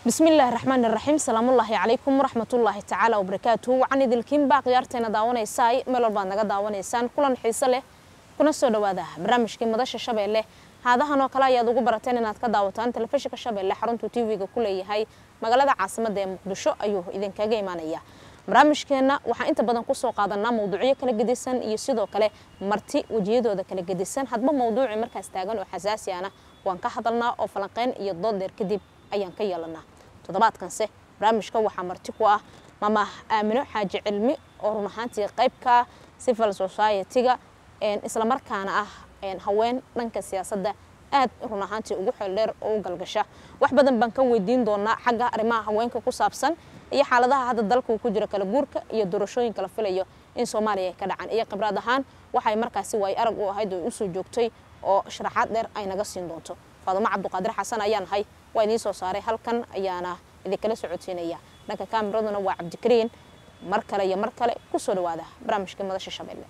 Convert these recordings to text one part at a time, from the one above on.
bismillaahi raxmaan iraxiim salaamullaahi calaykum waraxmatullaahi tacaala wabarakaatuhu waxaan idilkiinbaa khiyaarteena daawanaysaay meel walbaad naga daawanaysaan kulan xiise leh kuna soo dhawaada barnaamijkii madasha shabeelle haadahan oo kale ayaad ugu barateen inaad ka daawataan telefishinka shabeelle xaruntuu tv-ga ku leeyahay magaalada caasimadda ee muqdisho ayuu idinkaga imaanaya barnaamijkeenna waxaan inta badan kusoo qaadanaa mawduucyo kala gedisan iyo sidoo kale marti wejiyadooda kala gedisan hadba mawduuci markaas taagan oo xasaasi ana waan ka hadalnaa oo falanqeyn iyo dood dheer kadib ayaan ka yeelanaa toddobaadkanse barnaamijka waxaa marti ku ah maama aamino xaaji cilmi oo run ahaantii qaybka civil society-ga islamarkaana ah haween dhanka siyaasadda aad run ahaantii ugu xeeldheer oo u galgasha wax badan baan ka weydiin doonaa xagga arrimaha haweenka ku saabsan iyo xaaladaha hadda dalka uu ku jiro kala guurka iyo doorashooyinka la filayo in soomaaliya ay ka dhacaan iyo khibraad ahaan waxay markaasi waay arag u ahayd oo usoo joogtay oo sharaxaad dheer ay naga siin doonto faadumo cabduqaadir xasan ayaan ahay waa idiin soo saaray halkan ayaana idinkala socodsiinaya dhanka kaamiraduna waa cabdikariin mar kale iyo mar kale kusoo dhawaada barnaamijkii madasha shabeelle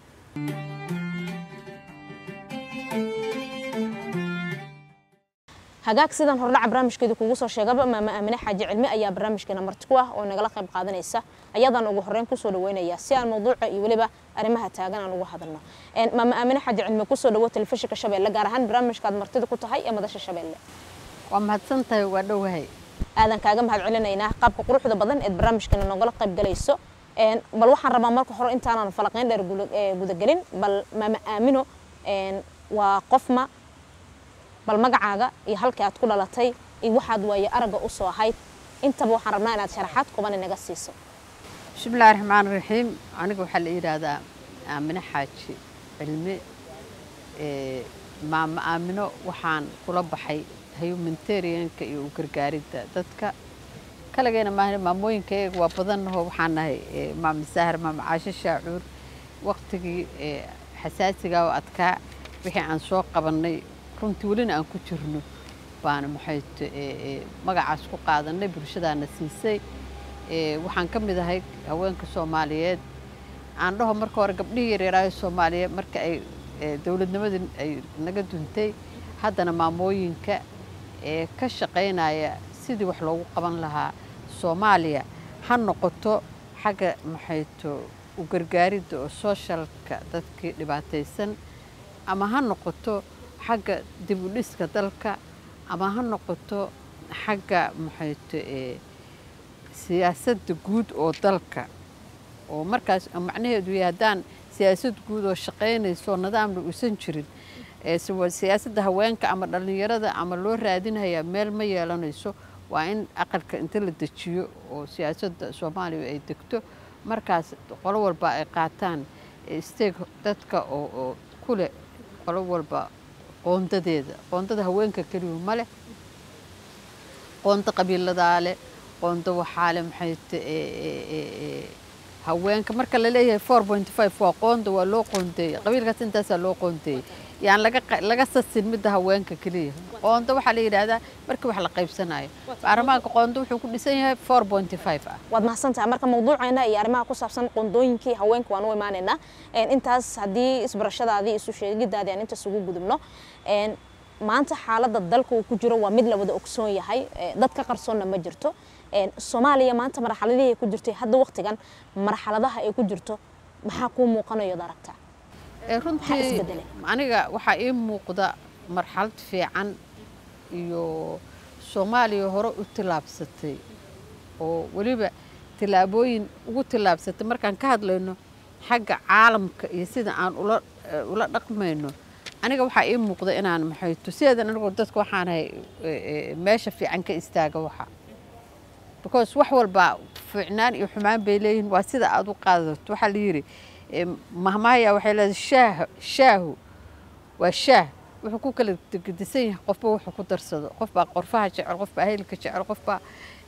hagaag sidan hordhaca barnaamijkeeda kugu soo sheegaba maama aamine xaaji cilmi ayaa barnaamijkeena marti ku ah oo nagala qayb qaadanaysa ayadaan ugu horeyn kusoo dhaweynaya si aan mawduuca iyo weliba arrimaha taagan aan uga hadalno maama aamine xaaji cilmi kusoo dhawo telefishinka shabeelle gaar ahaan barnaamijkaad martida ku tahay ee madasha shabeelle waa mahadsan tahay waa dhowahay aadan kaaga mahad celinaynaa qaabka quruxda badan eed barnaamijkeena nogala qayb galayso bal waxaan rabaa marka hore intaanan falaqeyn dheer gudagelin bal maama aamino waa qofma bal magacaaga iyo halkii aad ku dhalatay iyo waxaad waaye aragga u soo ahayd intaba waxaan rabnaa inaad sharaxaad quban inaga siiso bismillahi raxmaan raxiim aniga waxaa la yidhaahdaa aamino xaaji cilmi maama aamino waxaan kula baxay humanitarianka iyo u gargaaridda dadka kaligeena maahan maamooyinkayaga waa badannaho waxaan nahay maama saahar maama caasho shaacuur waqtigii xasaasigaa oo adkaa wixii aan soo qabannay runtii welina aan ku jirno baana maxayt magacaas ku qaadanay bulshadaana siisay waxaan ka mid ahay haweenka soomaaliyeed aan dhaho marka hore gabdhihii yaryaraayo soomaaliyeed marka ay dowladnimadii ay naga duntay haddana maamooyinka ee ka shaqaynaya sidii wax loogu qaban lahaa soomaaliya ha noqoto xagga maxayto u gargaaridda oo sooshalka dadkii dhibaataysan ama ha noqoto xagga dib u dhiska dalka ama ha noqoto xagga maxayto siyaasadda guud oo dalka oo markaas macnaheedu yahay haddaan siyaasad guud oo shaqaynayso nidaamna uusan jirin siyaasadda haweenka ama dhallinyarada ama loo raadinhayaa meel ma yeelanayso waa in aqalka inta la dejiyo oo siyaasadda soomaaliya ay degto markaas qolo walba ay qaataan steeg dadka oo kuleh qolo walba qoondadeeda qoondada haweenka keliyu ma leh qoonda qabiiladaa leh qoonda waxaa leh maxayt haweenka marka la leeyahay four point five waa qoonda waa loo qoondeeyey qabiilkaas intaasaa loo qoondeeyey yaan laga laga sasin midda haweenka keliya qoonda waxaa la yidhaahdaa markii wax la qaybsanayo baarlamaanka qoonda wuxuu ku dhisan yahay four point five ah waad mahadsantahay marka mawduuceena iyo arrimaha ku saabsan qoondooyinkii haweenka waan u imaanaynaa intaas haddii isbarashadaadii isu sheegidaadii aan intaas ugu gudubno maanta xaaladda dalka uu ku jiro waa mid la wada ogsoon yahay dad ka qarsoonna ma jirto soomaaliya maanta marxaladihii ay ku jirtay hadda waqtigan marxaladaha ay ku jirto maxaa kuu muuqanayood aragtaa runtii aniga waxaa ii muuqda marxalad fiican iyo soomaaliya hore u tillaabsatay oo weliba tillaabooyin ugu tillaabsatay markaan ka hadlayno xagga caalamka iyo sida aan ula dhaqmayno aniga waxaa ii muuqda inaan maxayto sideedan anigoo dadka waxaanahay meesha fiican ka istaaga waxa because wax walba fiicnaan iyo xumaan bay leeyihiin waa sida aad u qaadato waxaa la yidhi mahmaaya waxay leedahay shaah shaahu waa shaah wuxuu ku kala gedisan yahay qofba wuxuu ku darsado qof baa qorfaha jecel qof baa hilka jecel qof baa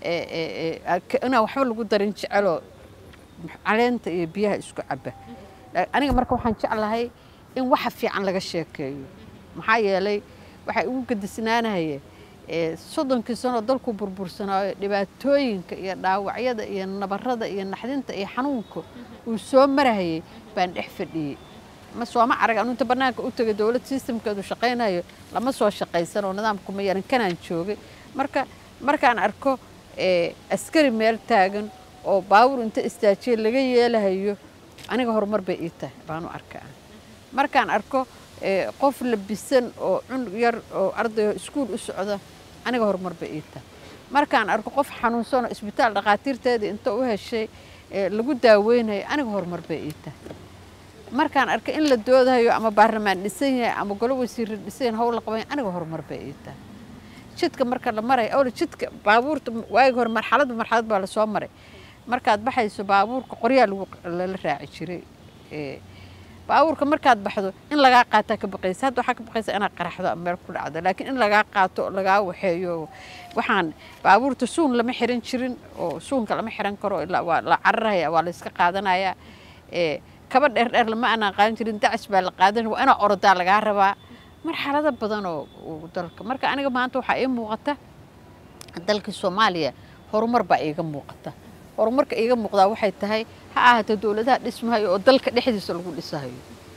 inaan waxba lagu darin jeceloo caleenta iyo biyaha isku caba aniga marka waxaan jeclahay in waxa fiican laga sheekeeyo maxaa yeelay waxay ugu gedisnaanahaya soddonkii sanoo dalku burbursanaayo dhibaatooyinka iyo dhaawacyada iyo nabarada iyo naxdinta iyo xanuunka uu soo marahayay baan dhex fadhiyey ma sooma arag anu inta bannaanka u tegay dowlad sistamkeedu shaqaynayo lama soo shaqaysan oo nidaamku ma yaran kanaan joogay marka markaan arko askari meel taagan oo baabuur inta istaajiya laga yeelahayo aniga horumar bay ii tahay baanu arkaa markaan arko qof labisan oo cunug yar oo ardayo iskuul u socda aniga horumar bay ii tahay markaan arko qof xanuunsanoo isbitaal dhakhaatiirteedii inta u heshay lagu daaweynayo aniga horumar bay ii tahay markaan arko in la doodahayo ama baarlamaan dhisan yahay ama golo wasiirra dhisan yahay hawl la qabanya aniga horumar bay ii tahay jidka marka la marayo awla jidka baabuurta waagi hore marxaladba marxalad baa lasoo maray markaad baxayso baabuurka qoryaa lagu lala raaci jiray baabuurka markaad baxdo in lagaa qaataa ka baqaysa hadda waxaa ka baqaysa inaad qaraxdo ama meel ku dhacdo laakiin in lagaa qaato lagaa waxeeyo waxaan baabuurta suun lama xiran jirin oo suunka lama xiran karo ilaa waa la cararaya waa la iska qaadanaya kaba dheer dheer lama aanaan qaadan jirin dacis baa la qaadan waa inaa orodaa lagaa rabaa marxalado badan oo dalka marka aniga maanta waxaa ii muuqata dalka soomaaliya horumar baa iiga muuqata horumarka iiga muuqdaa waxay tahay ha ahaato dowladaha dhismahayo oo dalka dhexdiisa lagu dhisahayo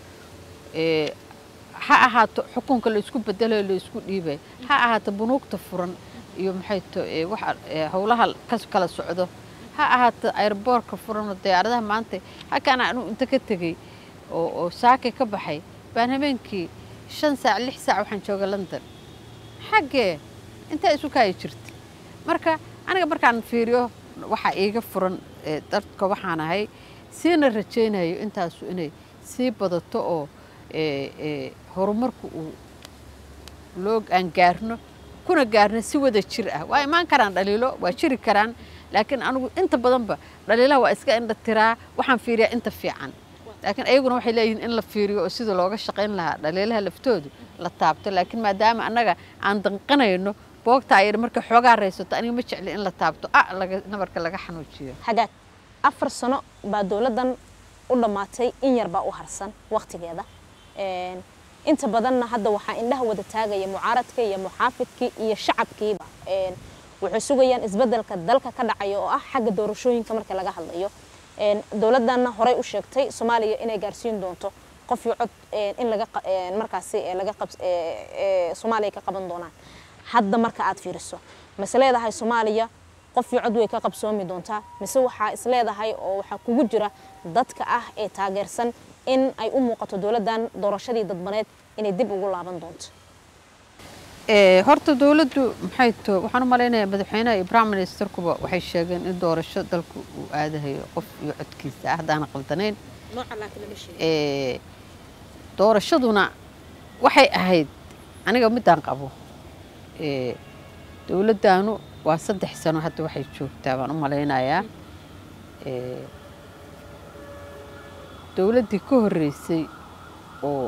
ha ahaato xukunka laysku bedelayo laysku dhiibayo ha ahaato bunuugta furan iyo maxay to howlaha ka kala socdo ha ahaato airboorka furan oo diyaaradaha maanta halkaana anuu inta ka tegey oo saakay ka baxay baan habeenkii shan saac lix saac waxaan jooga london xaggee intaa isu kaayi jirta marka aniga markaan fiiriyo waxaa iiga furan dadka waxaan ahay siina rajaynayo intaasu inay sii badato oo horumarku uu loo aan gaarno kuna gaarno si wada jir ah waa imaan karaan dhaliilo waa jiri karaan laakiin anigu inta badanba dhaliilaha waa iska indha tiraa waxaan fiiriyaa inta fiican laakiin ayaguna waxay leeyihiin in la fiiriyo oo sida looga shaqayn lahaa dhaliilaha laftoodu la taabto laakiin maadaama annaga aan danqanayno boogtaa yar markay xoogaa raysato aniga ma jecli in la taabto a laga nabarka laga xanuujiyo hagaag afar sano baa dowladdan u dhammaatay in yar baa u harsan waqtigeeda inta badanna hadda waxaa indhaha wada taagaya mucaaradka iyo muxaafidkii iyo shacabkiiba waxay sugayaan isbeddelka dalka ka dhacaya oo ah xagga doorashooyinka marka laga hadlayo dowladdanna horey u sheegtay soomaaliya inay gaarsiin doonto qof iyo cod in laga markaasi laga qab soomaaliya ka qaban doonaan hadda marka aad fiiriso mase leedahay soomaaliya qof iyo cod way ka qabsoomi doontaa mise waxaa is leedahay oo waxaa kugu jira dadka ah ee taageersan in ay u muuqato dowladdan doorashadii dadbaneed inay dib ugu laaban doonto horta dowladdu maxay to waxaan u malaynayaa madaxweynaha iyo prime ministerkuba waxay sheegeen in doorasho dalku uu aadahayo qof iyo codkiisa ah haddaana qaldanayn doorashaduna waxay ahayd aniga midaan qabo dowladdaanu waa saddex sano hadda waxay joogtaa baan u malaynayaa dowladdii ka horreysay oo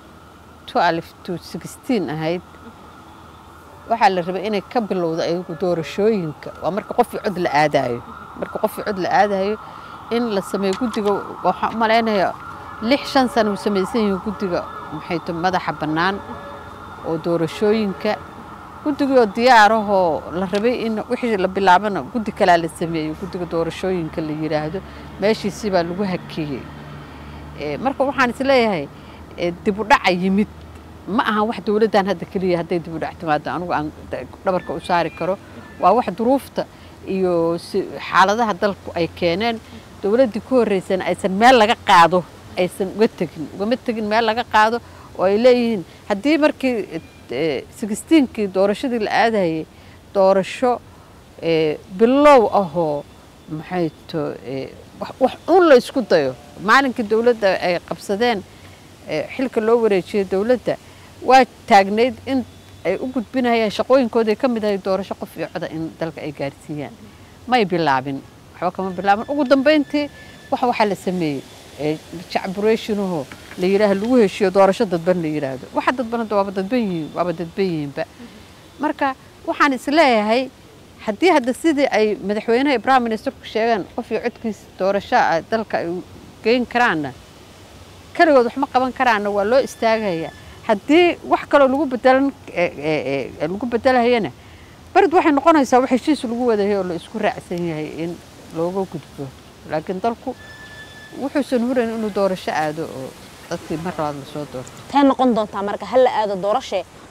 ahayd waxaa la rabay inay ka bilowda ayagu doorashooyinka waa marka qof cod la aadayo marka qof cod la aadayo in la sameeyo guddiga waxaan u malaynayaa lix shan sana uu samaysan yihiin guddiga maxay to madaxa bannaan oo doorashooyinka guddigoo diyaarahoo la rabay in wixii la bilaabana guddi kalaa la sameeyey guddiga doorashooyinka la yidhaahdo meeshiisii baa lagu hakiyey marka waxaan isleeyahay dibu dhaca yimid ma ahan wax dowladdan hadda keliya hadday dibu dhac timaado anigu aan dhabarka u saari karo waa wax duruufta iyo xaaladaha dalku ay keeneen dowladdii ku horreysana aysan meel laga qaado aysan uga tegin ugama tegin meel laga qaado oo ay leeyihiin haddii markii sixteenkii doorashadii la aadayay doorasho bilow ahoo maxay to wax un la isku dayo maalinkii dowladda ay qabsadeen xilka loo wareejiyey dowladda waa taagnayd in ay u gudbinayaan shaqooyinkooday ka mid ahay doorasho qof iyo coda in dalka ay gaarsiiyaan may bilaabin waxba kama bilaabin ugu dambeyntii wax waxaa la sameeyey jacburationahoo la yidhaaha lagu heshiyo doorasho dadban la yidhaahdo waxa dadban hadda waaba dadban yihiin waaba dadban yihiinba marka waxaan isleeyahay haddii hadda sidii ay madaxweynaha iyo prime ministerku sheegeen qof iyo codkiisa doorasho ah dalka ay geyn karaanna keligood wax ma qaban karaanna waa loo istaagayaa haddii wax kaloo lagu bedelan lagu bedelahayana barid waxay noqonaysaa wax heshiis lagu wadahay oo la isku raacsan yahay in looga gudbo laakiin dalku wuxuusan hurayn inuu doorasho aado oo dadkii mar labaad lasoo doorto tay noqon doontaa marka hal la aado doorashe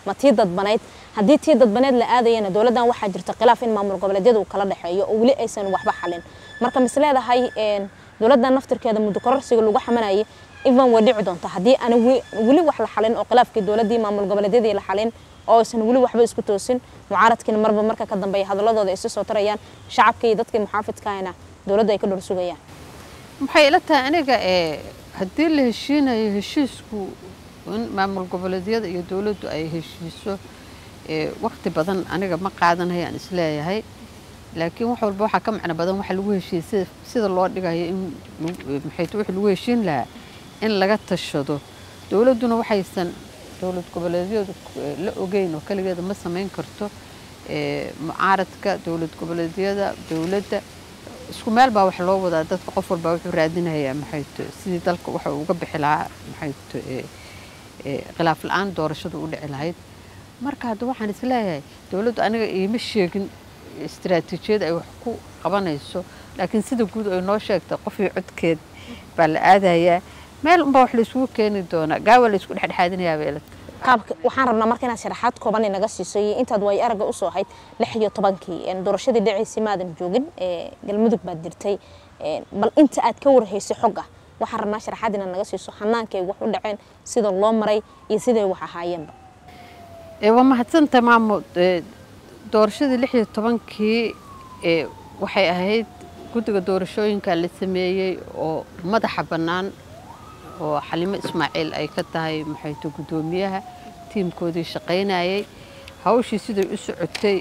ma tii dadbaneyd haddii tii dadbaneed la aadayana dowladdan waxaa jirta khilaaf in maamul goboleedyada uu kala dhexeeyo oo weli aysan waxba xalin marka mis leedahay dowladdan naftirkeeda muddo kororsiga lagu xamanayay ivan way dhici doonta haddii aan weli wax la xalin oo khilaafkii dowladdii maamul goboleedyadii la xalin oo aysan weli waxba isku toosin mucaaradkiina marba marka ka dambeeya hadalladooda ay isu soo tarayaan shacabka iyo dadkii muxaafidkaana dowladda ay ka dhor sugayaan maxay ila tahay aniga ee haddii la heshiinayo heshiisku in maamul goboleedyada iyo dowladdu ay heshiiso waqti badan aniga ma qaadanayaan isleeyahay laakiin wax walba waxaa ka macno badan waxa lagu heshiiyey sida loo dhigayo in maxayt wixii lagu heshiin lahaa in laga tashado dowladduna waxaysan dowlad goboleedyadu la ogeyn oo keligeeda ma samayn karto mucaaradka dowlad goboleedyada dowladda isku meel baa wax loo wadaa dadka qof walbaa wuxuu raadinayaa maxayto sidii dalka waxa uga bixi lahaa maxayto khilaaf la-aan doorashadu u dhici lahayd marka hadda waxaan isleeyahay dowladdu aniga iima sheegin istaraatiijiyad ay wax ku qabanayso laakiin sida guud ay noo sheegtay qofii codkeed baa la aadayaa meel unbaa wax laisugu keeni doonaa gaawa la isku dhexdhexaadinayaa beelad qaabka waxaan rabnaa marka inaad sharaxaad kooban inaga siiso iyo intaad way aragga usoo ahayd lix iyo tobankii doorashadii dhacaysay maadan joogin galmudug baad jirtay bal inta aad ka warhaysay xogga waxaan rabnaa sharaxaad inaad naga siiso xanaankay wax u dhaceen sida loo maray iyo siday wax ahaayeenba waa mahadsanta maamo doorashadii lix iyo tobankii waxay ahayd guddiga doorashooyinka la sameeyey oo madaxa bannaan oo xalimo ismaaciil ay ka tahay maxayto guddoomiyaha tiimkoodii shaqaynayay hawshii siday u socotay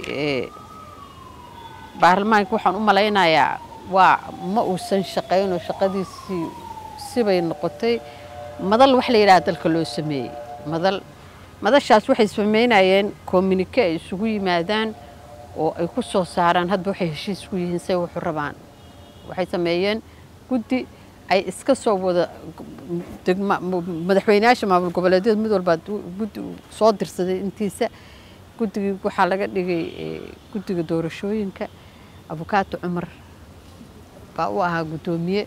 baarlamaanka waxaan u malaynayaa waa ma uusan shaqaynoo shaqadiisii sibay noqotay madal wax la yidhaha dalka loo sameeyey madal madashaas waxay samaynayeen communike ay isugu yimaadaan oo ay ku soo saaraan hadba waxay heshiis ku yihiin say wuxu rabaan waxay sameeyeen guddi ay iska soo wada madaxweyneyaasha maamul goboleedyada mid walbaa guddi soo dirsaday intiisa guddigii waxaa laga dhigay guddiga doorashooyinka abukaato cumar baa u ahaa guddoomiye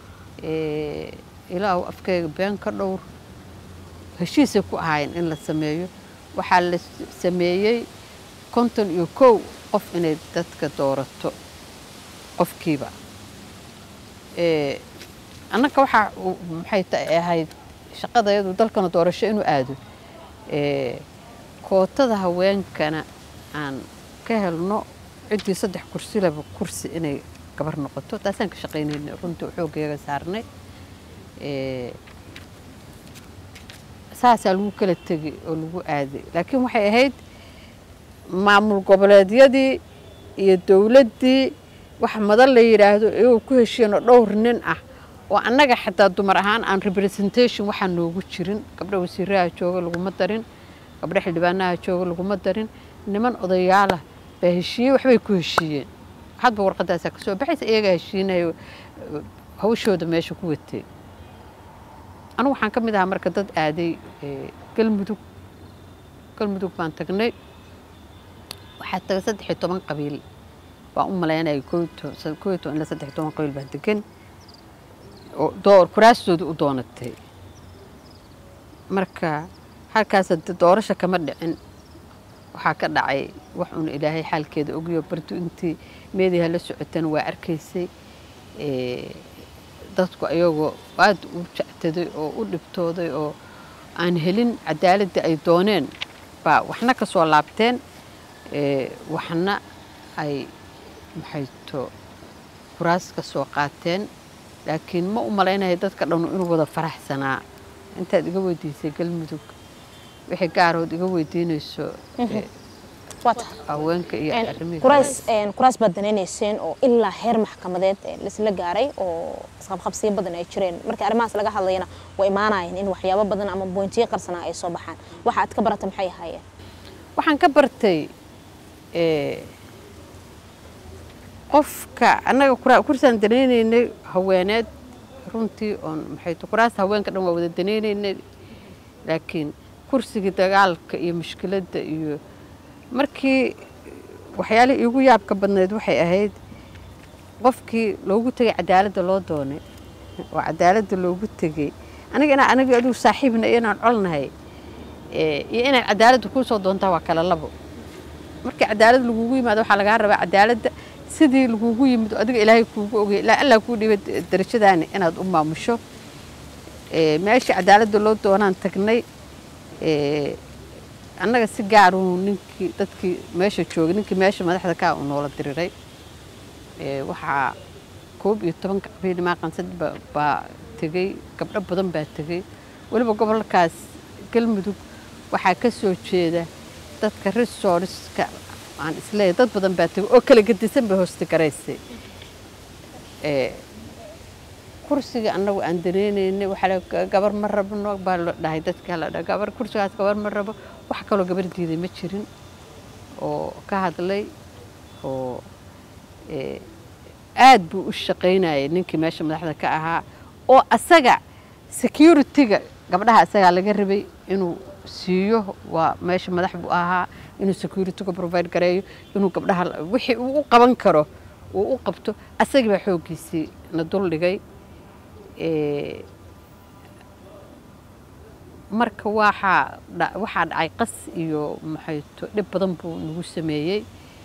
ilaahu afkeyga been ka dhowr heshiisay ku ahaayeen in la sameeyo waxaa la sameeyey konton iyo kow qof inay dadka doorato qofkiiba annaga waxaa maxay ta ahayd shaqadayadu dalkana doorasho inuu aado kootada haweenkana aan ka helno ciddii saddex kursi laba kursi inay gabar noqoto taasaan ka shaqaynayna runtii xooggeega saarnay saasaa lagu kala tegay oo lagu aaday laakiin waxay ahayd maamul goboleedyadii iyo dowladdii wax madan la yidhaahdo iyagoo ku heshiinoo dhowr nin ah oo annaga xataa dumar ahaan aan representation waxaa noogu jirin gabdha wasiiraha jooga laguma darin gabdha xildhibaanaha jooga laguma darin niman odayaalah baa heshiiyey waxbay ku heshiiyeen hadba warqadaasaa kasoo baxaysa iyagaa heshiinayo hawshooda meesha ku watay anigu waxaan ka mid ahaa marka dad aaday galmudug galmudug baan tagnay waxaa tagay saddex iyo toban qabiil baan u malaynaya koo iyo toban ilaa saddex iyo toban qabiil baa degan oo door kuraastooda u doonatay marka halkaas doorasha kama dhicin waxaa ka dhacay wax uuna ilaahay xaalkeeda ogiyo bardu intii meediha la socotana waa arkaysay dadku ayagoo aad u jectaday oo u dhibtooday oo aan helin cadaaladda ay dooneen baa waxna ka soo laabteen waxna ay maxayto kuraas ka soo qaateen laakiin ma u malaynaya dadka dhanu inuu wada faraxsanaa intaad iga weydiisay galmudug wixii gaarood iga weydiinayso haweenka iyo kuraas baad danaynayseen oo ilaa heer maxkamadeed laisla gaaray oo isqabqabsiyo badan ay jireen marka arrimahaas laga hadlayana way imaanayeen in waxyaabo badan ama boontiyo qarsanaa ay soo baxaan waxa aad ka barata maxay ahaayeen waxaan ka bartay qofka annaga kursaan danaynaynay haweeneed runtii oon maxayto kuraasta haweenka dhan waa wada danaynaynay laakiin kursigii dagaalka iyo mushkiladda iyo markii waxyaalihii iigu yaabka badnayd waxay ahayd qofkii loogu tegay cadaaladda loo doonay oo cadaaladda loogu tegey aniga inaa aniga adigu saaxiibna iyo inaan colnahay iyo inaad cadaaladda kuu soo doontaa waa kala labo markii cadaalad lagugu yimaado waxaa lagaa rabaa cadaaladda sidii lagugu yimid oo adiga ilaahay kuugu ogey ilaa allah kuu dhibay darajadaani inaad u maamusho meeshii cadaaladda loo doonaan tagnay annaga si gaaruu ninkii dadkii meesha joogay ninkii meesha madaxda kaa uu noola diriray waxaa koob iyo tobanka qabiil maaqansad baa tegey gabdho badan baa tegey weliba gobolkaas galmudug waxaa ka soo jeeda dadka resorska aan isleeyahay dad badan baa tegey oo kala gedisan bay hoosta garaysay kursiga annagu aan daneynaynay waxaa gabar ma rabno baa la dhahay dadka la dhahay gabar kursigaas gabar ma rabo wax kaloo gabar diiday ma jirin oo ka hadlay oo aad buu u shaqaynayay ninkii meesha madaxda ka ahaa oo asaga security-ga gabdhaha asagaa laga rabay inuu siiyo waa meesha madax buu ahaa inuu security-ga provide gareeyo inuu gabdhaha wixii uu u qaban karo uu u qabto asagii baa xooggiisii na dul dhigay marka waxaa waxaa dhacay qas iyo maxayto dhib badan buu nagu sameeyey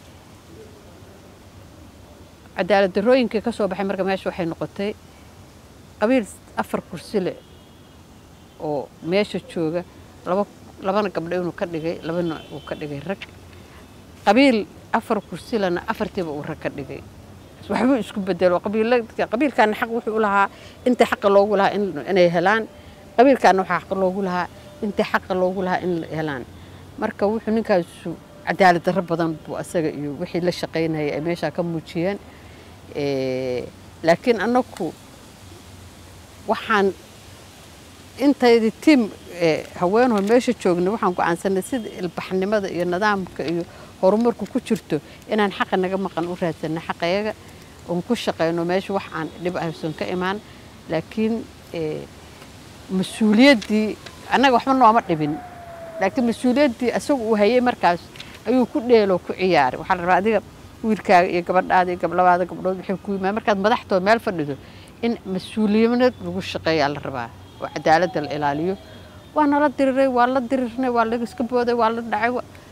cadaalad darooyinkii ka soo baxay marka meesha waxay noqotay qabiil afar kursi leh oo meesha jooga laba labana gabdho inuu ka dhigay labana uu ka dhigay rag qabiil afar kursi lena afartiiba uu rag ka dhigay waxbuu isku bedelo qabiilkaana xaq wuxuu u lahaa inta xaqa loogu lahaa inay helaan qabiilkaana waxaa xaq loogu lahaa inta xaqa loogu lahaa in helaan marka wuxuu ninkaasu cadaalad darro badan buu asaga iyo wixii la shaqaynayay ay meeshaa ka muujiyeen laakiin annagu waxaan intaydi tiim haweenho meesha joognay waxaan go-aansanay sida ilbaxnimada iyo nidaamka iyo horumarku ku jirto inaan xaqa naga maqan u raadsanno xaqayaga oon ku shaqayno meesha wax aan dhib ahaysan ka imaan laakiin mas-uuliyaddii annaga waxba nooma dhibin laakiin mas-uuliyaddii asagu uu hayay markaas ayuu ku dheeloo ku ciyaaray waxaa la rabaa adiga wiilkaaga iyo gabadhaada iyo gablabaada gabdhood waxay ku yimaad markaad madaxtoo meel fadhido in mas-uuliyad lagu shaqeeyaa la rabaa oo cadaaladda la ilaaliyo waa nala diriray waa la dirirnay waa la iska booday waa la dhacay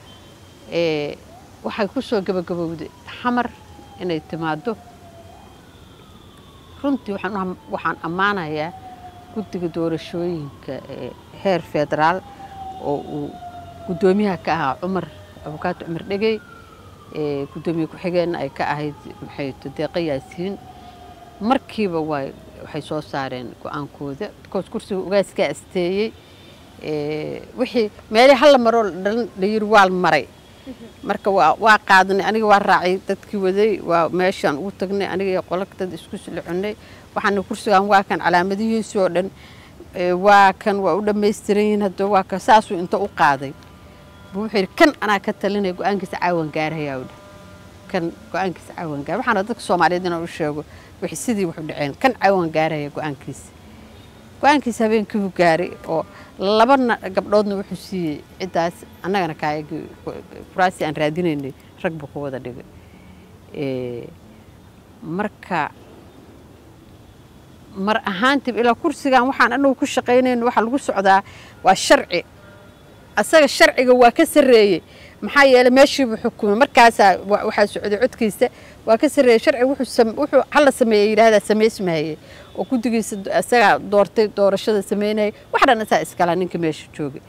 waxay ku soo gabagabowday xamar inay timaado runtii waxaan ammaanayaa guddiga doorashooyinka heer federaal oo uu guddoomiyaha ka ahaa cumar abukaato cumar dhegey guddoomiye ku-xigeenna ay ka ahayd maxayto deeqa yaasiin markiiba waay waxay soo saareen go-aankooda bikoos kursiga ugaaskaa asteeyey wixii meelii halla maroo dhalan la yiri waa maray marka waa qaadnay aniga waa raacay dadkii waday waa meeshaan ugu tagnay aniga iyo qola dad isku silconay waxaana kursigan waa kan calaamadihiisii oo dhan waa kan waa u dhammaystiran yihiin hadda waa kan saasuu inta u qaaday buu wuxuu yidhi kan anaa ka talinaya go-aankiisa caawan gaarayaa u dheh kan go-aankiisa caawan gaar waxaana dadka soomaaliyeed inaan u sheego wixii sidii wuxu dhaceen kan caawan gaaraya go-aankiisa go-aankiisa habeenkii buu gaaray oo labana gabdhoodna wuxuu siiyey ciddaas annagana kaayagii kuraasi aan raadinaynay rag buu ku wada dhigay marka mar ahaantiib ilaa kursigan waxaan anagu ku shaqaynayno waxaa lagu socdaa waa sharci asaga sharciga waa ka sarreeyey maxaa yeelay meeshiibuu xukumay markaasaa waxaa socday codkiisa waa ka sarreeyey sharciga wuxuu hala sameeyey yidhaahdaa samaysmahayey oo guddigiisa isagaa doortay doorashada sameynayay wax dhan isaa iskalaa ninka meesha joogay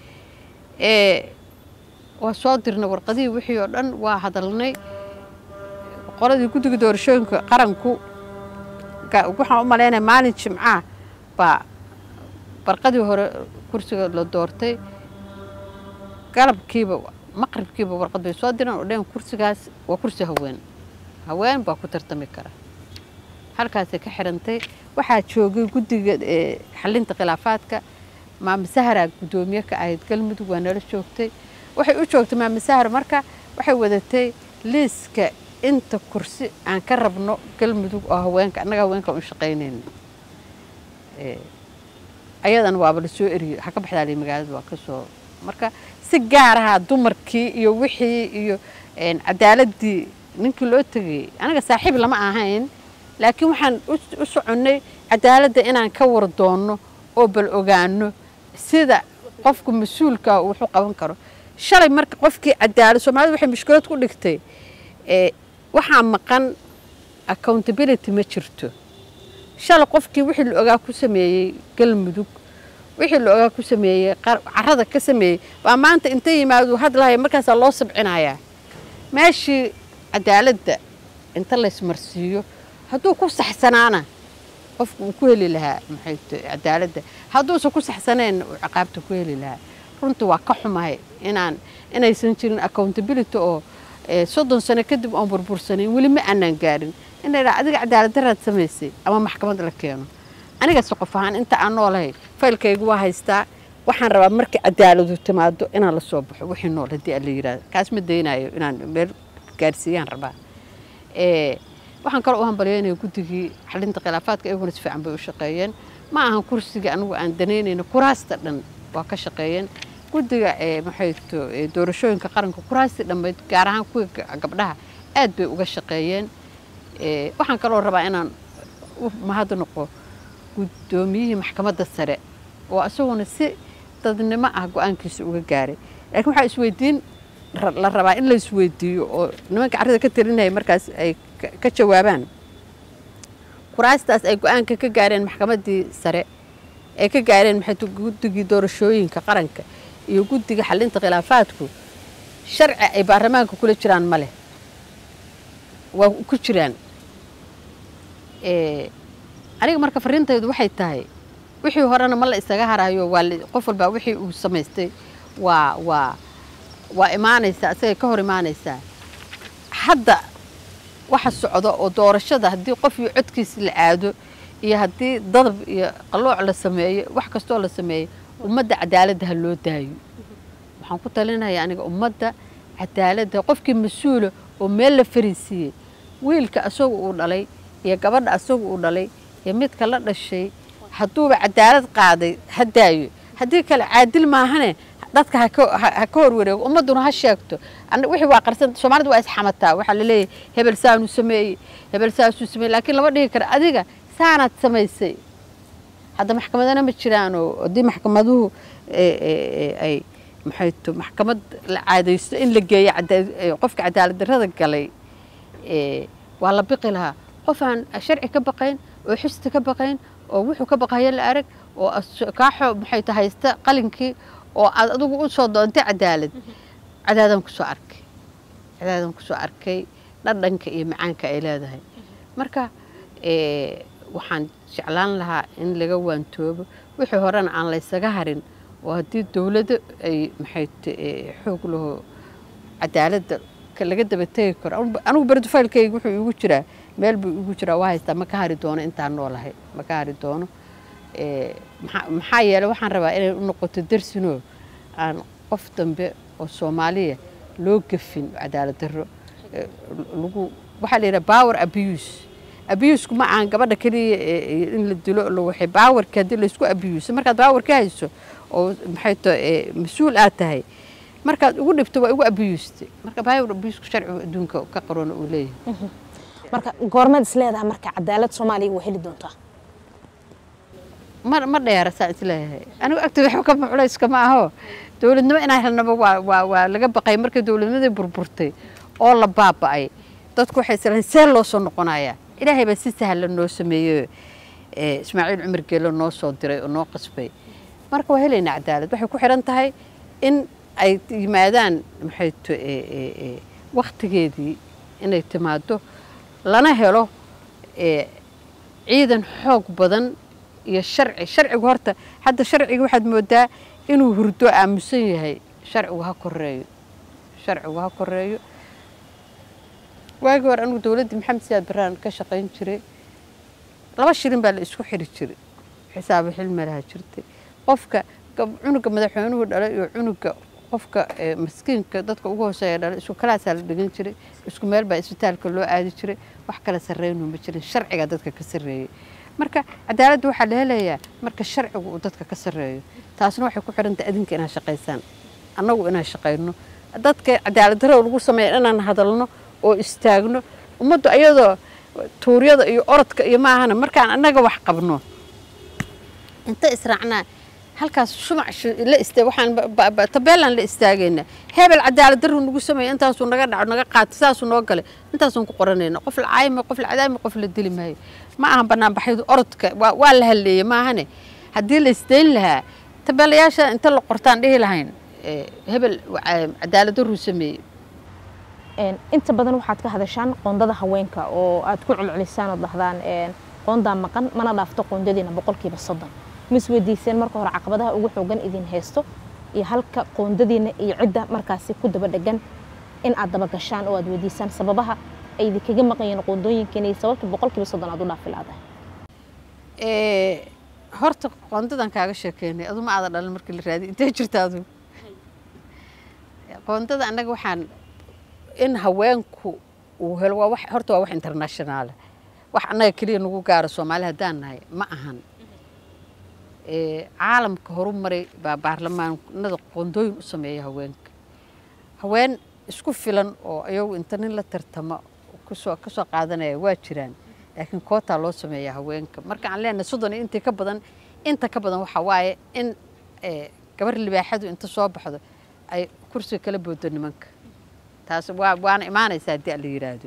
waa soo dirnay warqadihii wixii oo dhan waa hadalnay qoladii guddiga doorashooyinka qaranku waxaan u malaynaya maalin jimcaha baa barqadii hore kursiga la doortay galabkiiba maqribkiiba warqad bay soo direen oo dheen kursigaas waa kursi haween haween baa ku tartami kara halkaasay ka xirantay waxaa joogay guddiga xalinta khilaafaadka maama sahara guddoomiye ka ahayd galmudug waa nala joogtay waxay u joogtay maama sahar marka waxay wadatay liiska inta kursi aan ka rabno galmudug oo haweenka annaga haweenka u shaqaynayna ayadan waaba la soo eriyey ha ka baxdaali magaalada waa ka soo marka si gaar ahaa dumarkii iyo wixii iyo cadaaladii ninkii loo tegayey aniga saaxiib lama ahayn laakiin waxaan u soconnay cadaaladda inaan ka war doonno oo bal ogaano sida qofku mas-uulka wuxuu qaban karo shalay marka qofkii cadaalad soomaalida waxay mushkilad ku dhigtay waxaa maqan accountability ma jirto shalay qofkii wixii la ogaa ku sameeyey galmudug wixii la ogaa ku sameeyey carada ka sameeyey baa maanta inta yimaado hadlahaya markaasaa loo sabcinayaa meeshii cadaaladda inta laysmarsiiyo hadduu ku saxsanaana qofku uu ku heli lahaa maxay cadaaladda hadduusan ku saxsaneen uu ciqaabta ku heli lahaa runtii waa ka xumahay inaan inaysan jirin accountability oo soddon sano kadib oon burbursanayn weli ma aanaan gaarin in la yidhaha adiga cadaalad daraad samaysay ama maxkamad la keeno anigase qof ahaan inta aan noolahay faylkaygu waa haystaa waxaan rabaa markii cadaaladu timaado inaan la soo baxo wixii nool haddii aan la yidhahdo kaas ma daynayo inaan meel gaarsiiyaan rabaa waxaan kaloo u hambalyeynaya guddigii xalinta khilaafaadka iyaguna si fiican bay u shaqeeyeen ma ahan kursiga anigu aan danaynayno kuraasta dhan waa ka shaqeeyeen guddiga maxayto doorashooyinka qaranka kuraastii dhammayd gaar ahaan kuwa gabdhaha aad bay uga shaqeeyeen waxaan kaloo rabaa inaan u mahad noqo guddoomiyihii maxkamadda sare oo isaguna si dadnimo ah go-aankiisa uga gaaray laakiin waxaa isweydiin la rabaa in la isweydiiyo oo nimanka carrada ka talinaya markaas ay ka jawaabaan kuraastaas ay go-aanka ka gaareen maxkamaddii sare ay ka gaareen maxay guddigii doorashooyinka qaranka iyo guddiga xalinta khilaafaadku sharci ay baarlamaanka kula jiraan ma leh waa ku jiraan aniga marka fariintaydu waxay tahay wixii horena ma la isaga harayo waa qof walbaa wixii uu samaystay waa waa waa imaanaysaa asagay ka hor imaanaysaa hadda waxa socda oo doorashada haddii qof iyo codkiisa la aado iyo haddii dadab iyo qalooc la sameeyo wax kastoo la sameeyo ummadda cadaaladda ha loo daayo waxaan ku talinaya aniga ummadda cadaaladda qofkii mas-uula oo meel la fariisiiyey wiilka asagu uu dhalay iyo gabadha asagu uu dhalay iyo midka la dhashay hadduuba cadaalad qaaday ha daayo haddii kale caadil maahane dadka ha ka horwareego ummadduna ha sheegto wixii waa qarsan soomaalida waa isxamataa waxaa la leeyahay hebel saanuu sameeyey hebel saasuu sameeyey laakiin lama dhihi karo adiga saanaad samaysay hadda maxkamadana ma jiraanoo haddii maxkamaduhu ay maxayto maxkamad la caadaysto in la geeyo qofka cadaalad darrada galay waa la biqi lahaa qof aan sharci ka baqayn oo xista ka baqayn oo wuxuu ka baqayo la arag oo kaaxo maxay ta haysta qalinkii oo aad adigu u soo doontay cadaalad cadaadan kusoo arkay cadaadan kusoo arkay dhadhanka iyo macaanka ay leedahay marka waxaan jeclaan lahaa in laga waantoobo wixii horena aan laysaga harin oo haddii dowladda ay maxay xoog laho cadaaladda laga daba tegi karo anigu berdufaylkayga wuxuu igu jiraa meel buu igu jiraa waa haystaa ma ka hari doono intaan noolahay ma ka hari doono maxaa yeeley waxaan rabaa inay u noqoto darsinoo aan qof dambe oo soomaaliya loo gafin cadaalad darro lagu waxaa la yidhaha power abuse abusku ma ahan gabadha keliya in la dilo la waxay baawarka haddii laysku abuse markaad baawar ka hayso oo maxay to mas-uul aad tahay markaad ugu dhibto waa igu abiyuustay marka baawar abiyusku sharcigu adduunka ka qarona uu leeyahay marka goormaad is leedahay marka cadaalad soomaaliya waa heli doontaa ma ma dheera saa isleeyahay anigu agtooda waxba kama culayska ma aho dowladnimo inaan helnaba waa waa waa laga baqay markii dowladnimadii burburtay oo la baaba'ay dadku waxay islahayn see loo soo noqonayaa ilaahay baa si sahla noo sameeyey ismaaciil cumar geelo noo soo diray oo noo qasbay marka waa helaynaa cadaalad waxay ku xiran tahay in ay yimaadaan maxay to waktigeedii inay timaado lana helo ciidan xoog badan iyo sharci sharcigu horta hadda sharciga waxaad moodaa inuu hurdo aamusan yahay sharcigu ha koreeyo sharcigu ha koreeyo waagii hore anigu dowladdii maxamed siyaad baraan ka shaqayn jiray laba shilin baa la isku xiri jiray xisaabo xilma laha jirtay qofka cunuga madaxweynuhu dhalay iyo cunuga qofka maskiinka dadka ugu hooseeya dhalay isku kalaasaa la dhigan jiray isku meel baa isbitaalka loo aadi jiray wax kala sarreynu ma jirin sharciga dadka ka sarreeyey marka cadaaladda waxaa la helayaa marka sharcigu uu dadka ka sarreeyo taasna waxay ku xirantahay adinka inaad shaqaysaan annagu inaan shaqayno dadka cadaalad darro lagu sameeya inaan hadalno oo istaagno ummaddu ayadoo tuuryada iyo orodka iyo maahana markaan annaga wax qabno inta israacnaa halkaas shumac la istaag waxaan tabeelaan la istaagayna hebel cadaalad darru nagu sameeya intaasuu naga dhaco naga qaatay saasuu noo galay intaasuun ku qoranayna qof la caayma qof la cadaami qof la dili maayo ma ahan banaanbaxyadu orodka waa la halleeyey maahane haddii la isdayn lahaa tabeelayaasha inta la qortaan dhihi lahayn hebel cadaalad darruu sameeyey inta badan waxaad ka hadashaan qoondada haweenka oo aad ku celcelisaan oo dhahdaan qoondaa maqan mana dhaafto qoondadiina boqolkiiba soddon ma isweydiiseen marka hore caqabadaha ugu xoogan idin haysto iyo halka qoondadiina iyo cidda markaasi ku daba dhegan in aad daba gashaan oo aad weydiisaan sababaha ay idinkaga maqanyeen qoondooyinkiina iyo sababta boqolkiiba soddon aad u dhaafi laadahay horta qoondadan kaaga sheekeynay adu ma aada dhalin markii la raadiy intee jirta adu qoondada annaga waxaan in haweenku uu helo waa wax horta waa wax internationaala wax annaga keliya nagu gaaro soomaali haddaan nahay ma ahan caalamka horu maray baa baarlamaanada qoondooyin u sameeya haweenka haween isku filan oo iyagu inta nin la tartamo kasoo kasoo qaadanaya waa jiraan laakiin kootaa loo sameeya haweenka marka aan leenahay soddon iyo intii ka badan inta ka badan waxaa waaye in gabar libaaxadu inta soo baxdo ay kursiga kala boodo nimanka taas waa waana imaanaysaa haddii la yidhaahdo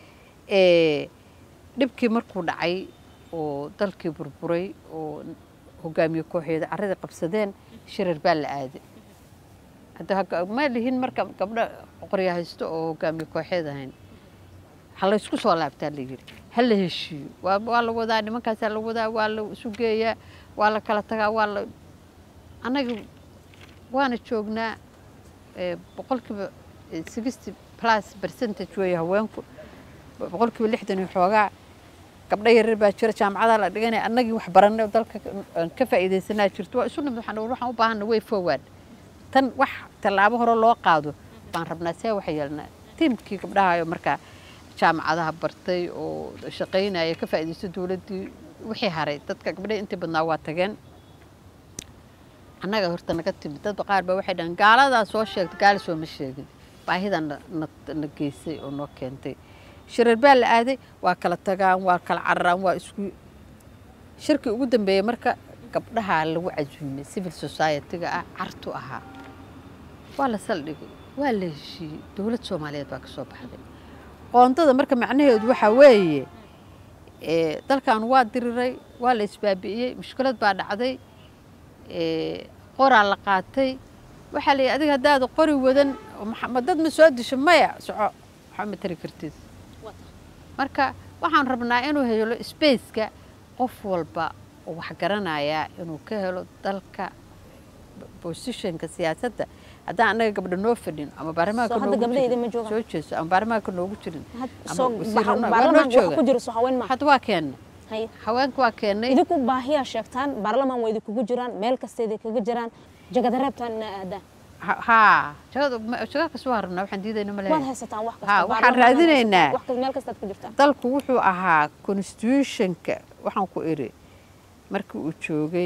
dhibkii markuu dhacay oo dalkii burburay oo hogaamiye kooxeeda carradii qabsadeen shirar baa la aaday hadda ma lihin marka gabdho qorya haysto oo hogaamiye kooxeed ahayn ha la ysku soo laabtaa la yidhi ha la heshiiyo waa waa la wadaa nimankaasaa la wadaa waa la isu geeyaa waa la kala tagaa waa la annaga waana joognaa boqolkiiba sixty plus percentage weeye haweenku boqolkiiba lixdan iyo xoogaa gabdho yaryar baa jira jaamacadaha la dhiganaya annagii wax baranay oo dalka ka faa'iidaysanaa jirto waa isu nimid waxaan waxaan u baahanna way forward tan wax tallaabo hore loo qaado baan rabnaa see waxa yeelnaa tiimkii gabdhaha markaa jaamacadaha bartay oo shaqaynaya ka faa'iidaysto dowladdii wixii haray dadka gabdhaha intii badnaa waa tageen annaga horta naga timid dadba qaar baa waxay dhahan gaaladaa soo sheegtay gaali sooma sheegin baahidaa na geysay oo noo keentay shirar baa la aaday waa kala tagaan waa kala cararaan waa isku shirkii ugu dambeeyey marka gabdhahaa lagu casuumay civil society-ga ah cartu ahaa waa la saldhigay waa la heshiiyey dowlad soomaaliyeed baa ka soo baxday qoondada marka macnaheedu waxaa weeye dalkan waa diriray waa la isbaabi'iyey mushkilad baa dhacday qoraa la qaatay waxaa la yidhi adiga haddaad qori wadan ma dad ma soo disho maya soco waxba ma tari kartid marka waxaan rabnaa inuu helo spaceka qof walba oo wax garanayaa inuu ka helo dalka positionka siyaasadda haddaan annaga gabdho noo fadhin ama baarlamaanka soo jeeso ama baarlamaanka noogu jirin hadda waa keenna haweenka waa keennay idinku baahiyaa sheegtaan baarlamaan waa idinkugu jiraan meel kasta idinkaga jiraan jagada reebtaan inaa aadaan haa jaga kas waa rabnaa waxaan diidayna ma waad haysataan wax haa waxaan raadinaynaa meel kastaad ku jirtaan dalku wuxuu ahaa constitutionka waxaan ku iri markii uu joogay